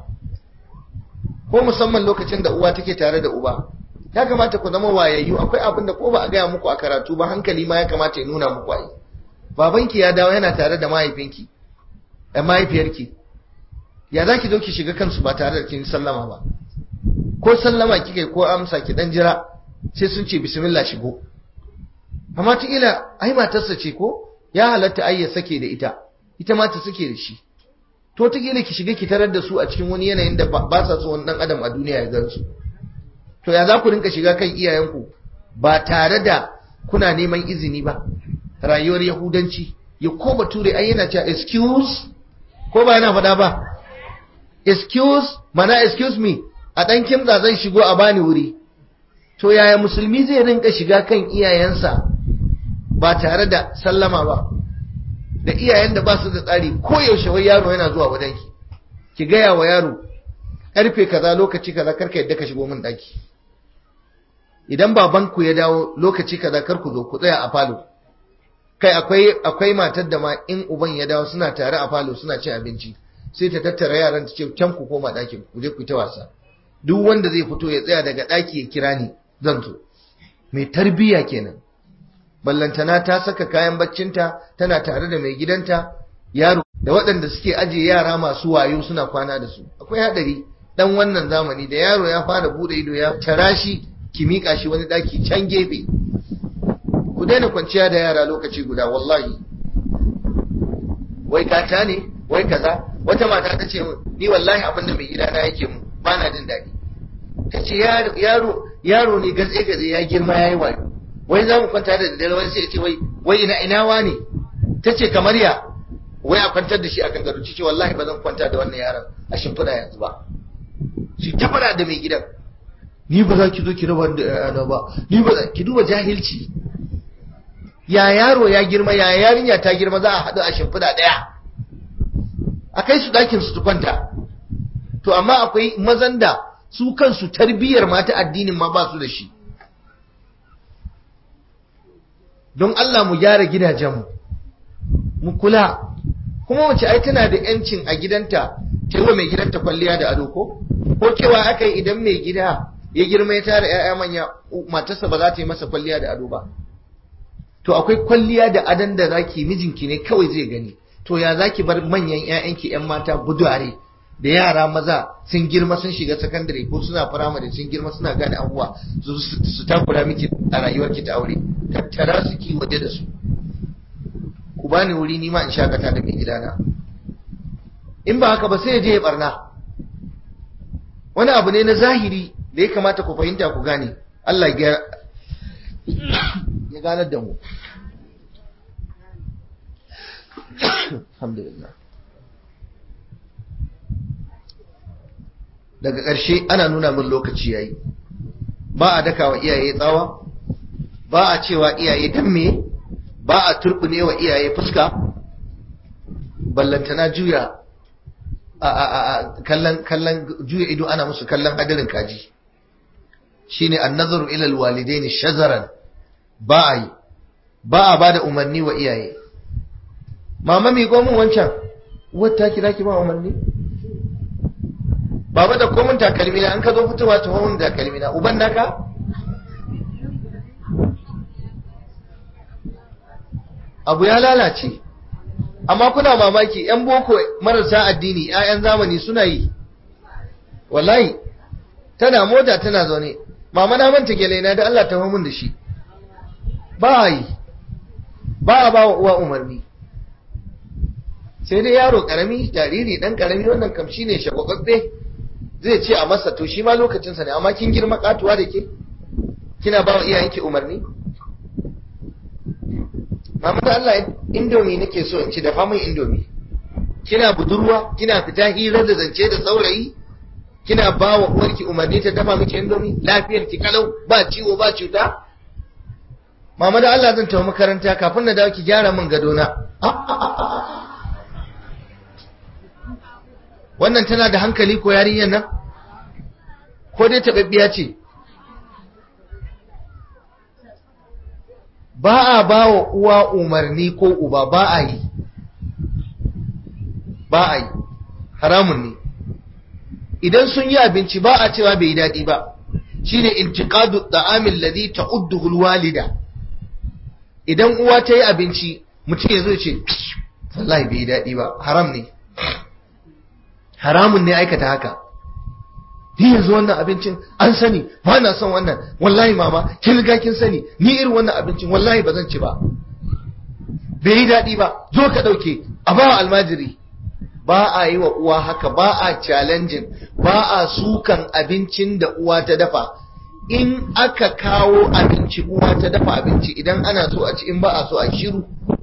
ko musamman lokacin da uwa take tare da uba ya kamata ku zama wayayyu akwai abin da ko ba a gaya muku a karatu ba hankali ma ya kamata ya nuna muku ai babanki ya dawo yana tare da mahaifinki da mahaifiyarki ya za ki zo ki shiga kansu ba tare da kin sallama ba ko sallama kika ko amsa ki dan jira sai sun ce bismillah shigo amma ta ila ai matarsa ce ko ya halatta ai ya sake da ita ita ma ta sake da shi to ta ki shiga ki tarar da su a cikin wani yanayin da ba sa so wani dan adam a duniya ya gansu to ya za ku rinka shiga kan iyayenku ba tare da kuna neman izini ba rayuwar yahudanci ya ko bature ai yana cewa excuse ko ba yana faɗa ba excuse mana excuse me a ɗan kimza zan shigo a bani wuri to yaya musulmi zai rinka shiga kan iyayensa ba tare da sallama ba da iyayen da ba su da tsari ko yaushe wai yaro yana zuwa wajenki ki gaya wa yaro karfe kaza lokaci kaza karka yadda ka shigo min daki idan babanku ya dawo lokaci kaza kar ku zo ku tsaya a falo kai akwai akwai matar da ma in uban ya dawo suna tare a falo suna cin abinci sai ta tattara yaran ta ce can ku koma ɗakin ku je ku ta wasa duk wanda zai fito ya tsaya daga ɗaki ya kira ni zan zo mai tarbiyya kenan ballantana ta saka kayan baccinta tana tare da mai gidanta yaro da waɗanda suke ajiye yara masu wayo suna kwana da su akwai haɗari dan wannan zamani da yaro ya fara bude ido ya tara shi ki miƙa shi wani ɗaki can gefe ku daina kwanciya da yara lokaci guda wallahi wai kata ne wai kaza wata mata ta ce ni wallahi abin da mai gidana yake mu ba na jin daɗi ta ce yaro yaro ne gatse gatse ya girma ya yi wayo wai za mu kwanta da daddare wani sai ya ce wai wai ina ina wani ta ce kamar ya wai a kwantar da shi a kangaru ce wallahi ba zan kwanta da wannan yaron a shimfiɗa yanzu ba shi ta fara da mai gidan ni ba za ki zo ki raba da yana ba ni ba za ki duba jahilci ya yaro ya girma ya yarinya ta girma za a haɗu a shimfiɗa ɗaya a kai su ɗakin su kwanta to amma akwai mazan da su kansu tarbiyyar mata addinin ma ba su da shi don Allah mu gyara gidajenmu mu kula kuma wace ai tana da yancin a gidanta ta yi mai gidanta kwalliya da ado ko ko cewa aka yi idan mai gida ya girma ya tara ‘ya'ya manya matarsa ba za ta yi masa kwalliya da ado ba to akwai kwalliya da adon da zaki mijinki ne kawai zai gani to ya zaki bar manyan ‘ya'yanki ‘yan mata budare da yara maza sun girma sun shiga sakandare ko suna firamare sun girma suna gane abubuwa su takura miki a rayuwarki ta aure tattara su ki waje da su ku bani wuri ni ma in shakata da mai gidana in ba haka ba sai ya je ya barna wani abu ne na zahiri da ya kamata ku fahimta ku gane Allah ya ganar da mu alhamdulillah daga ƙarshe ana nuna min lokaci yayi ba a daka wa iyaye tsawa ba a cewa iyaye dan me ba a turbune wa iyaye fuska ballantana juya a kallon kallon juya ido ana musu kallon hadarin kaji shine annazaru ila alwalidain shazaran ba a yi ba a bada umarni wa iyaye mama mi gomin wancan wata kira ki ba umarni baba da komin takalmi na an ka zo fitowa ta homin takalmi na uban naka abu ya lalace amma kuna mamaki yan boko marasa addini ƴaƴan zamani suna yi wallahi tana mota tana zaune mama na manta gele na da Allah ta homin da shi ba yi ba a ba wa uwa umarni sai dai yaro karami jariri dan karami wannan kam shine shagwababbe zai ce a masa to shi ma lokacinsa ne amma kin girma katuwa da ke kina ba wa iyayenki umarni mama da Allah indomi nake so in ci dafa min indomi kina budurwa kina fita hira da zance da saurayi kina ba wa uwarki umarni ta dafa miki indomi lafiyar ki kalau ba ciwo ba cuta mama da Allah zan tafi makaranta kafin na dawo ki gyara min gadona wannan tana da hankali ko yarinyar nan ko dai taɓaɓɓiya ce ba a ba wa uwa umarni ko uba ba a yi ba a yi haramun ne idan sun yi abinci ba a cewa bai yi daɗi ba shine intiqadu da'amil ladhi ta'udduhu alwalida idan uwa ta yi abinci mutum ya zo ce wallahi bai yi daɗi ba haram ne haramun ne aikata haka ni yanzu wannan abincin an sani ba na son wannan wallahi mama kin riga kin sani ni irin wannan abincin wallahi ba zan ci ba bai yi daɗi ba zo ka ɗauke a ba almajiri ba a yi wa uwa haka ba a challenging ba a sukan abincin da uwa ta dafa in aka kawo abinci uwa ta dafa abinci idan ana so a ci in ba a so a shiru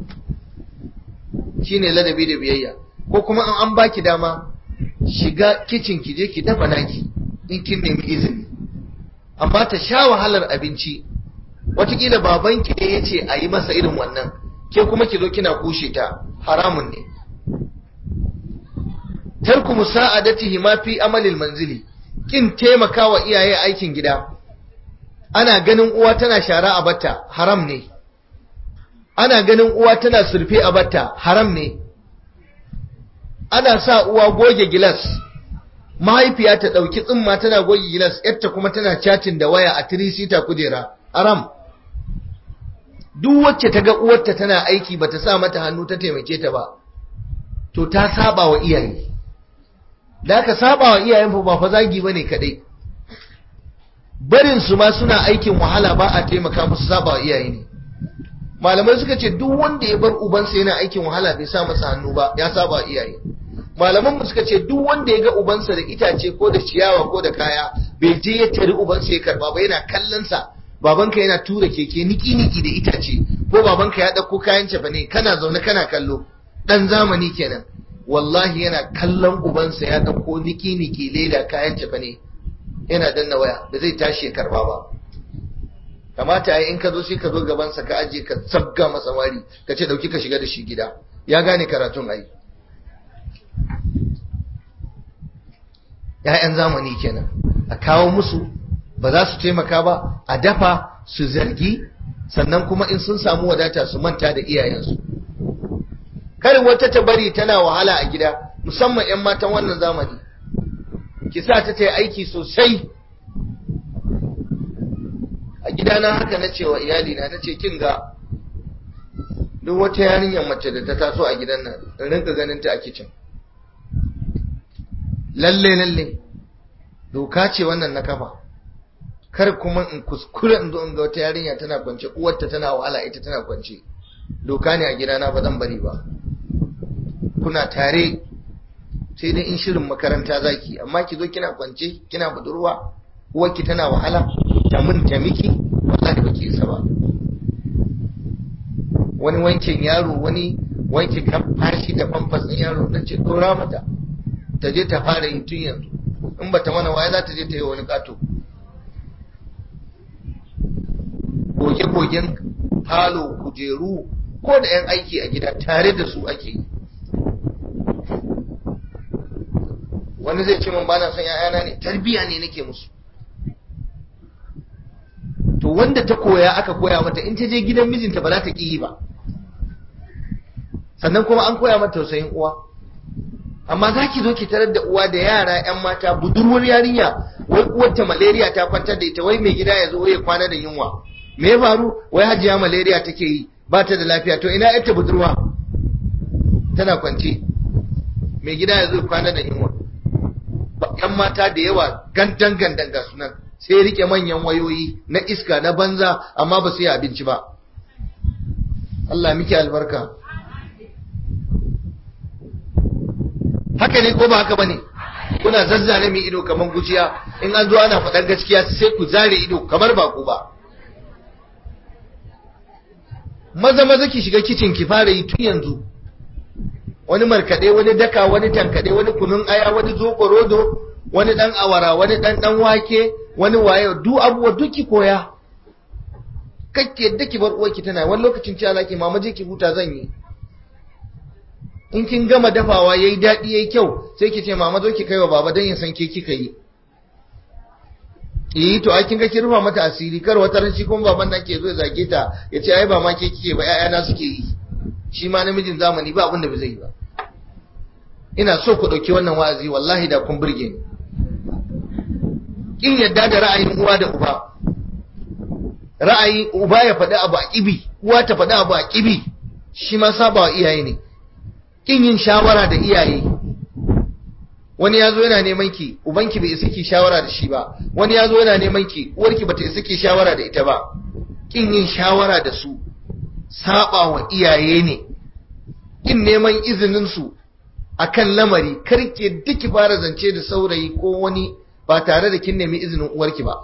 shine ladabi da biyayya ko kuma an an baki dama shiga kicin ki je ki dafa naki in kin nemi izini amma ta sha wahalar abinci watakila babanki ne ya ce a yi masa irin wannan ke kuma ki zo kina kushe ta haramun ne tarku musa'adatihi ma fi amalil manzili kin taimakawa iyaye aikin gida ana ganin uwa tana shara a batta haram ne ana ganin uwa tana surfe a batta haram ne ana sa uwa goge gilas mahaifiya ta ɗauki tsimma tana goge gilas yarta kuma tana chatting da waya a tirisita kujera haram duk wacce ta ga uwarta tana aiki bata sa mata hannu ta taimake ta ba to ta saba wa iyaye da aka saba wa iyayen fa ba fa zagi bane kadai barin su ma suna aikin wahala ba a taimaka musu saba wa iyaye ne malamai suka ce duk wanda ya bar ubansa yana aikin wahala bai sa masa hannu ba ya saba wa iyaye malaman mu suka ce duk wanda ya ga ubansa da itace ko da ciyawa ko da kaya bai je ya tari ubansa ya karba ba yana kallon sa babanka yana tura keke niki niki da itace ko babanka ya dauko kayan cefa ne kana zaune kana kallo dan zamani kenan wallahi yana kallon ubansa ya dauko niki niki leda kayan cefa ne yana danna waya da zai tashi ya karba ba kamata ai in ka zo sai ka zo gaban sa ka aje ka sabga masa wari ka ce dauki ka shiga da shi gida ya gane karatun ai ‘ya'yan zamani kenan a kawo musu ba za su taimaka ba a dafa su zargi sannan kuma in sun samu wadata su manta da iyayensu karin wata ta bari tana wahala a gida musamman 'yan matan wannan zamani ki sa ta ta yi aiki sosai a gidana haka na cewa iyalina na ce kin ga duk wata yarinyar mace da ta taso a gidan nan in rinka ganin ta a kicin lalle lalle doka ce wannan na kafa kar kuma in kuskure in zo in ga wata yarinya tana kwance uwarta tana wahala ita tana kwance doka ne a gidana ba zan bari ba kuna tare sai dai in shirin makaranta zaki amma ki zo kina kwance kina budurwa uwarki tana wahala ta mun ta miki wallahi ba ki isa ba wani wankin yaro wani wanke kafashi da famfas ɗin yaro na ce dora mata ta je ta fara yi tun yanzu in ba ta mana waye za ta je ta yi wani kato goge-gogen falo kujeru ko da 'yan aiki a gida tare da su ake yi wani zai ce min bana son ‘ya'yana ne tarbiya ne nake musu to wanda ta koya aka koya mata in ta je gidan mijinta ba za ta ƙi yi ba sannan kuma an koya mata tausayin uwa amma za ki zo ki tarar da uwa da yara 'yan mata budurwar yarinya wai uwarta malaria ta kwantar da ita wai mai gida ya zo ya kwana da yunwa me ya faru wai hajiya malaria take yi ba ta da lafiya to ina yarta budurwa tana kwance mai gida ya zo ya kwana da yunwa yan mata da yawa gandan gandan ga sunan sai rike manyan wayoyi na iska na banza amma ba su yi abinci ba Allah miki albarka haka ne ko ba haka bane kuna zazzare mai ido kamar gujiya in an zo ana faɗar gaskiya sai ku zare ido kamar ba ku ba maza maza ki shiga kicin ki fara yi tun yanzu wani markaɗe wani daka wani tankaɗe wani kunun aya wani rodo wani ɗan awara wani ɗan ɗan wake wani waye duk abubuwa duk ki koya kake yadda ki bar uwarki tana wani lokacin ci alaki mama je ki huta zan yi in kin gama dafawa yayi daɗi yayi kyau sai ki ce mama zo ki kai wa baba dan ya san ke kika yi eh to ai kin ga ki rufa mata asiri kar wata ran shi kuma baban nan ke zo ya zage ta ya ce ai ba ma ke kike ba ƴaƴana suke yi shi ma namijin zamani ba abin da ba zai yi ba ina so ku ɗauki wannan wa'azi wallahi da kun burge ni kin yadda da ra'ayin uwa da uba ra'ayi uba ya faɗi abu a ƙibi uwa ta faɗi abu a ƙibi shi ma saba wa iyaye ne kin yin shawara da iyaye wani ya zo yana neman ki ubanki bai isa ki shawara da shi ba wani ya zo yana neman ki uwarki bata isa ki shawara da ita ba kin yin shawara da su saba wa iyaye ne kin neman izinin su akan lamari karke duki fara zance da saurayi ko wani ba tare da kin nemi izinin uwarki ba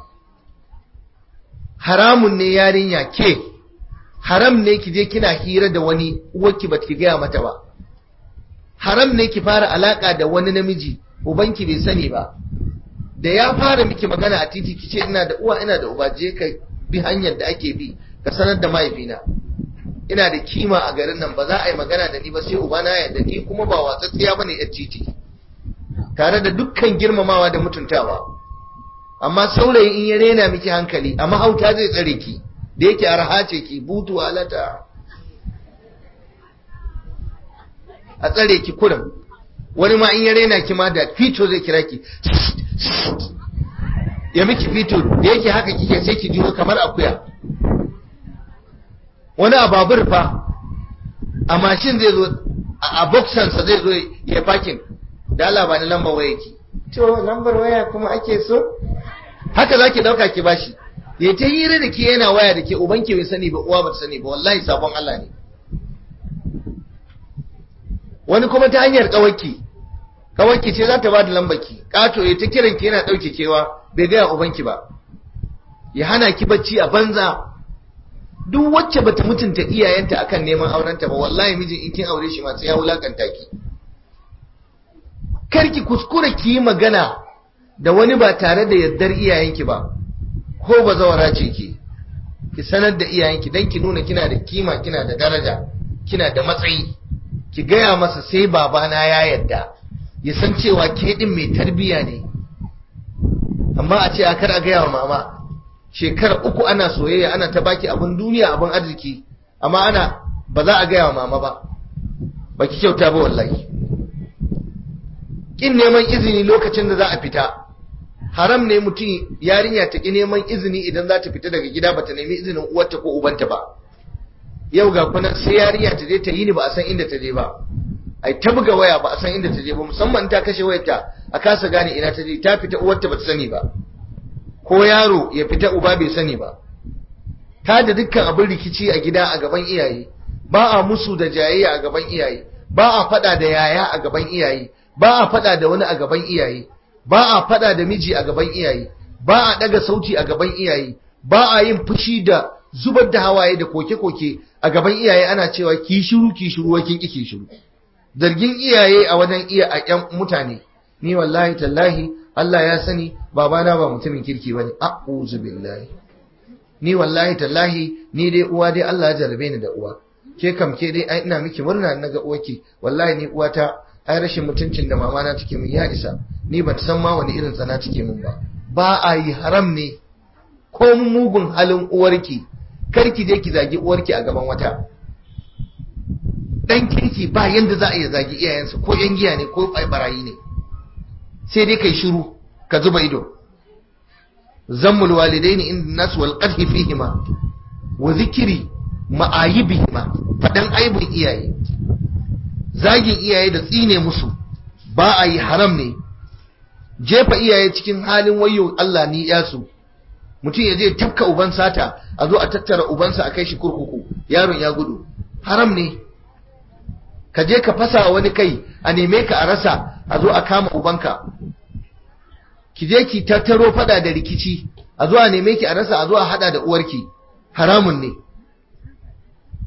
haramun ne yarinya ke haram ne ki je kina hira da wani uwarki ba ki gaya mata ba haram ne ki fara alaka da wani namiji ubanki bai sani ba da ya fara miki magana a titi ki ce ina da uwa ina da uba je ka bi hanyar da ake bi ka sanar da mahaifina ina da kima a garin nan ba za a yi magana da ni ba sai uba na yadda ni kuma ba watsatsiya bane yar titi tare da dukkan girmamawa da mutuntawa amma saurayi in ya rena miki hankali a mahauta zai tsare ki da yake arha ce ki butu alata a tsare ki kurum wani ma in ya rena ki ma da fito zai kira ki ya miki fito da yake haka kike sai ki jiyo kamar akuya wani a babur fa a mashin zai zo a boxansa zai zo ya fakin da Allah ba ni lambar waya ki to lambar waya kuma ake so haka zaki dauka ki bashi ya ta hira da ke yana waya da ke ubanki bai sani ba uwa ba sani ba wallahi sabon Allah ne wani kuma ta hanyar kawaki kawaki ce za ta ba da lambaki kato ya ta kiran ki yana dauke kewa bai gaya ubanki ba ya hana ki bacci a banza duk wacce bata mutunta iyayenta akan neman aurenta ba wallahi mijin in kin aure shi ma sai ya wulakanta ki kar ki kuskura ki yi magana da wani ba tare da yardar iyayenki ba ko ba zawara ce ki ki sanar da iyayenki dan ki nuna kina da kima kina da daraja kina da matsayi ki gaya masa sai babana ya yarda ya san cewa ke din mai tarbiya ne amma a ce a kar a gaya wa mama shekara uku ana soyayya ana ta baki abin duniya abin arziki amma ana ba za a gaya wa mama ba baki kyauta ba wallahi kin neman izini lokacin da za a fita haram ne mutum yarinya ta ki neman izini idan za ta fita daga gida ba ta nemi izinin uwarta ko ubanta ba yau ga kuna sai yarinya ta je ta yi ni ba a san inda ta je ba ai ta buga waya ba a san inda ta je ba musamman ta kashe wayarta a kasa gane ina ta je ta fita uwarta ba ta sani ba ko yaro ya fita uba bai sani ba ta da dukkan abin rikici a gida a gaban iyaye ba a musu da jayayya a gaban iyaye ba a fada da yaya a gaban iyaye ba a fada da wani a gaban iyaye ba a fada da miji a gaban iyaye ba a daga sauti a gaban iyaye ba a yin fushi da zubar da hawaye da koke-koke a gaban iyaye ana cewa ki shiru ki shiru wakin ki shiru zargin iyaye a wajen iya a ƴan mutane ni wallahi tallahi Allah ya sani babana ba mutumin kirki bane a'udhu billahi ni wallahi tallahi ni dai uwa dai Allah ya jarabe ni da uwa ke kam ke dai ai ina miki murna naga uwarki wallahi ni uwata ai rashin mutuncin da mama na take min ya isa ni ban san ma wani irin tsana take min ba ba a yi haram ne ko mugun halin uwarki kar ki je ki zagi uwarki a gaban wata dan kirki ba yanda za a iya zagi iyayensa ko yan giya ne ko barayi ne sai dai kai shiru ka zuba ido zammul walidaini inda nas wal qadhi fihima wa zikri ma'ayibihima fadan aibun iyaye zagin iyaye da tsine musu ba a yi haram ne jefa iyaye cikin halin wayo Allah ni yasu mutum ya je tafka uban sata a zo a tattara ubansa a kai shi kurkuku yaron ya gudu haram ne ka je ka fasa wani kai a neme ka a rasa a zo a kama ubanka ki je ki tattaro fada da rikici a zo a neme ki a rasa a zo a hada da uwarki haramun ne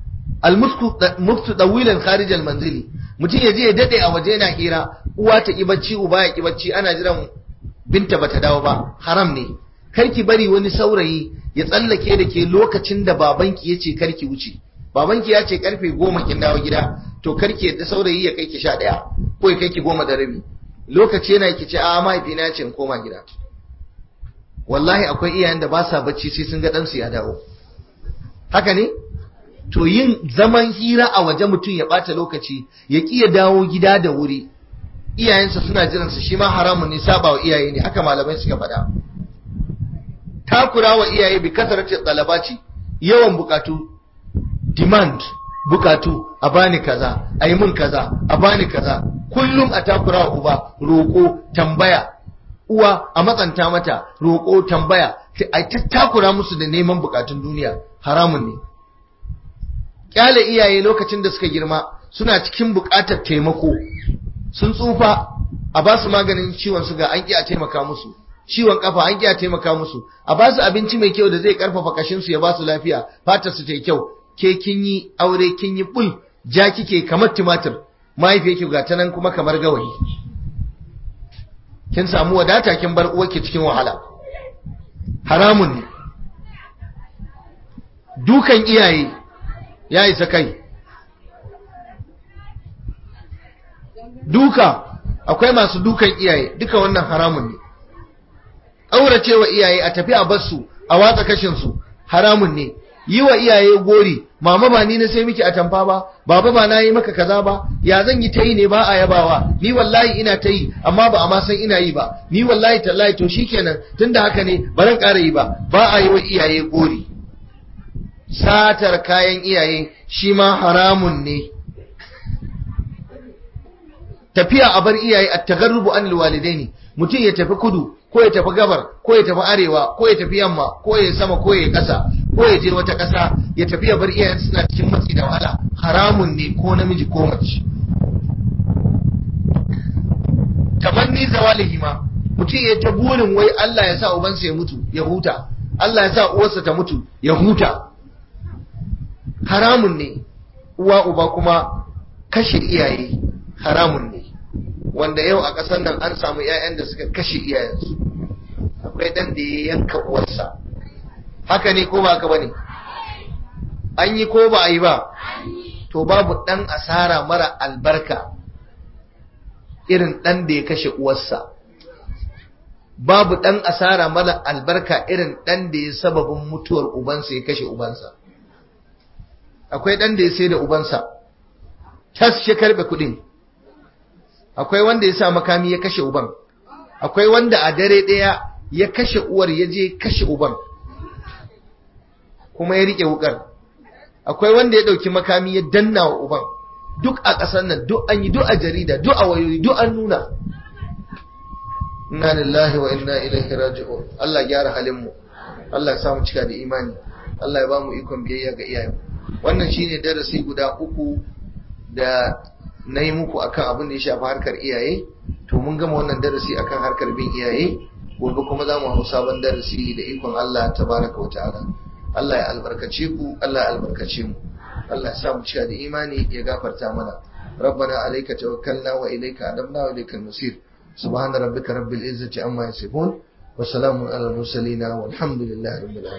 al-muftu dawilan kharij al-manzili mutum ya je ya dade a waje yana hira uwa ta ki bacci uba ya ki bacci ana jiran binta bata dawo ba haram ne karki bari wani saurayi ya tsallake da ke lokacin da babanki ya ce karki wuce babanki ya ce karfe goma kin dawo gida to karki yadda saurayi ya kai ki sha ɗaya ko ya kai ki goma da rabi lokaci yana ki ce a mahaifina ya ce in koma gida wallahi akwai iyayen da ba sa bacci sai sun ga ɗansu ya dawo haka ne to yin zaman hira a waje mutum ya ɓata lokaci ya ƙi ya dawo gida da wuri iyayensa suna jiransa shi ma haramun ne saba wa iyaye ne haka malamai suka faɗa takura wa iyaye bi kasarati talabaci yawan bukatu demand bukatu a bani kaza a yi mun kaza a bani kaza kullum a takura wa uba roƙo tambaya uwa a matsanta mata roƙo tambaya a ta takura musu da neman bukatun duniya haramun ne kyale iyaye lokacin da suka girma suna cikin bukatar taimako sun tsufa a ba su maganin ciwon suga an ƙi a taimaka musu ciwon kafa an ƙi a taimaka musu a ba su abinci mai kyau da zai karfafa kashin su ya ba su lafiya fatar su ta kyau ke kin yi aure kin yi bul ja kike kamar tumatir mahaifiyarki ga ta nan kuma kamar gawayi kin samu wadata kin bar uwarki cikin wahala haramun ne dukan iyaye ya isa kai duka akwai masu dukan iyaye duka wannan haramun ne ƙauracewa iyaye a tafi a basu a watsa kashinsu haramun ne yi wa iyaye gori mama ba ni na sai miki atamfa ba baba ba na yi maka kaza ba ya zan yi ta yi ne ba a yabawa ni wallahi ina ta yi amma ba a ma san ina yi ba ni wallahi tallahi to shikenan tunda haka ne ba zan ƙara yi ba ba a yi wa iyaye gori satar kayan iyaye shi ma haramun ne tafiya a bar iyaye a tagarrubu an ne mutum ya tafi kudu ko ya tafi gabar ko ya tafi arewa ko ya tafi yamma ko ya sama ko ya kasa ko ya je wata kasa ya tafi ya bar iyayen suna cikin matsi da wahala haramun ne ko namiji ko mace tamanni zawalihi ma mutum ya ta burin wai Allah ya sa ubansa ya mutu ya huta Allah ya sa uwarsa ta mutu ya huta haramun ne uwa uba kuma kashe iyaye haramun ne wanda yau a ƙasar nan an samu 'ya'yan da suka kashe iyayensu akwai ɗan da ya yanka uwarsa haka ne ko ba haka ba ne an yi ko ba a yi ba to babu ɗan asara mara albarka irin ɗan da ya kashe uwarsa babu ɗan asara mara albarka irin ɗan da ya sababin mutuwar ubansa ya kashe ubansa akwai ɗan da ya sai da ubansa tas shi karɓe kuɗin akwai wanda ya sa makami ya kashe uban akwai wanda a dare ɗaya ya kashe uwar ya je kashe uban kuma ya riƙe wukar akwai wanda ya ɗauki makami ya danna wa uban duk a ƙasar nan duk an yi duk a jarida duk a wayoyi duk an nuna inna lillahi wa inna ilaihi raji'un Allah gyara halin mu Allah ya samu cika da imani Allah ya ba mu ikon biyayya ga iyayen wannan shine darasi guda uku da na yi muku akan abin da ya shafi harkar iyaye to mun gama wannan darasi akan harkar bin iyaye gobe kuma za mu hau sabon darasi da ikon Allah tabaraka wa ta'ala Allah ya albarkace ku Allah ya albarkace mu Allah ya sa mu cika da imani ya gafarta mana ربنا عليك توكلنا وإليك أدبنا وإليك المصير سبحان ربك رب العزة عما يصفون وسلام على المرسلين والحمد لله رب العالمين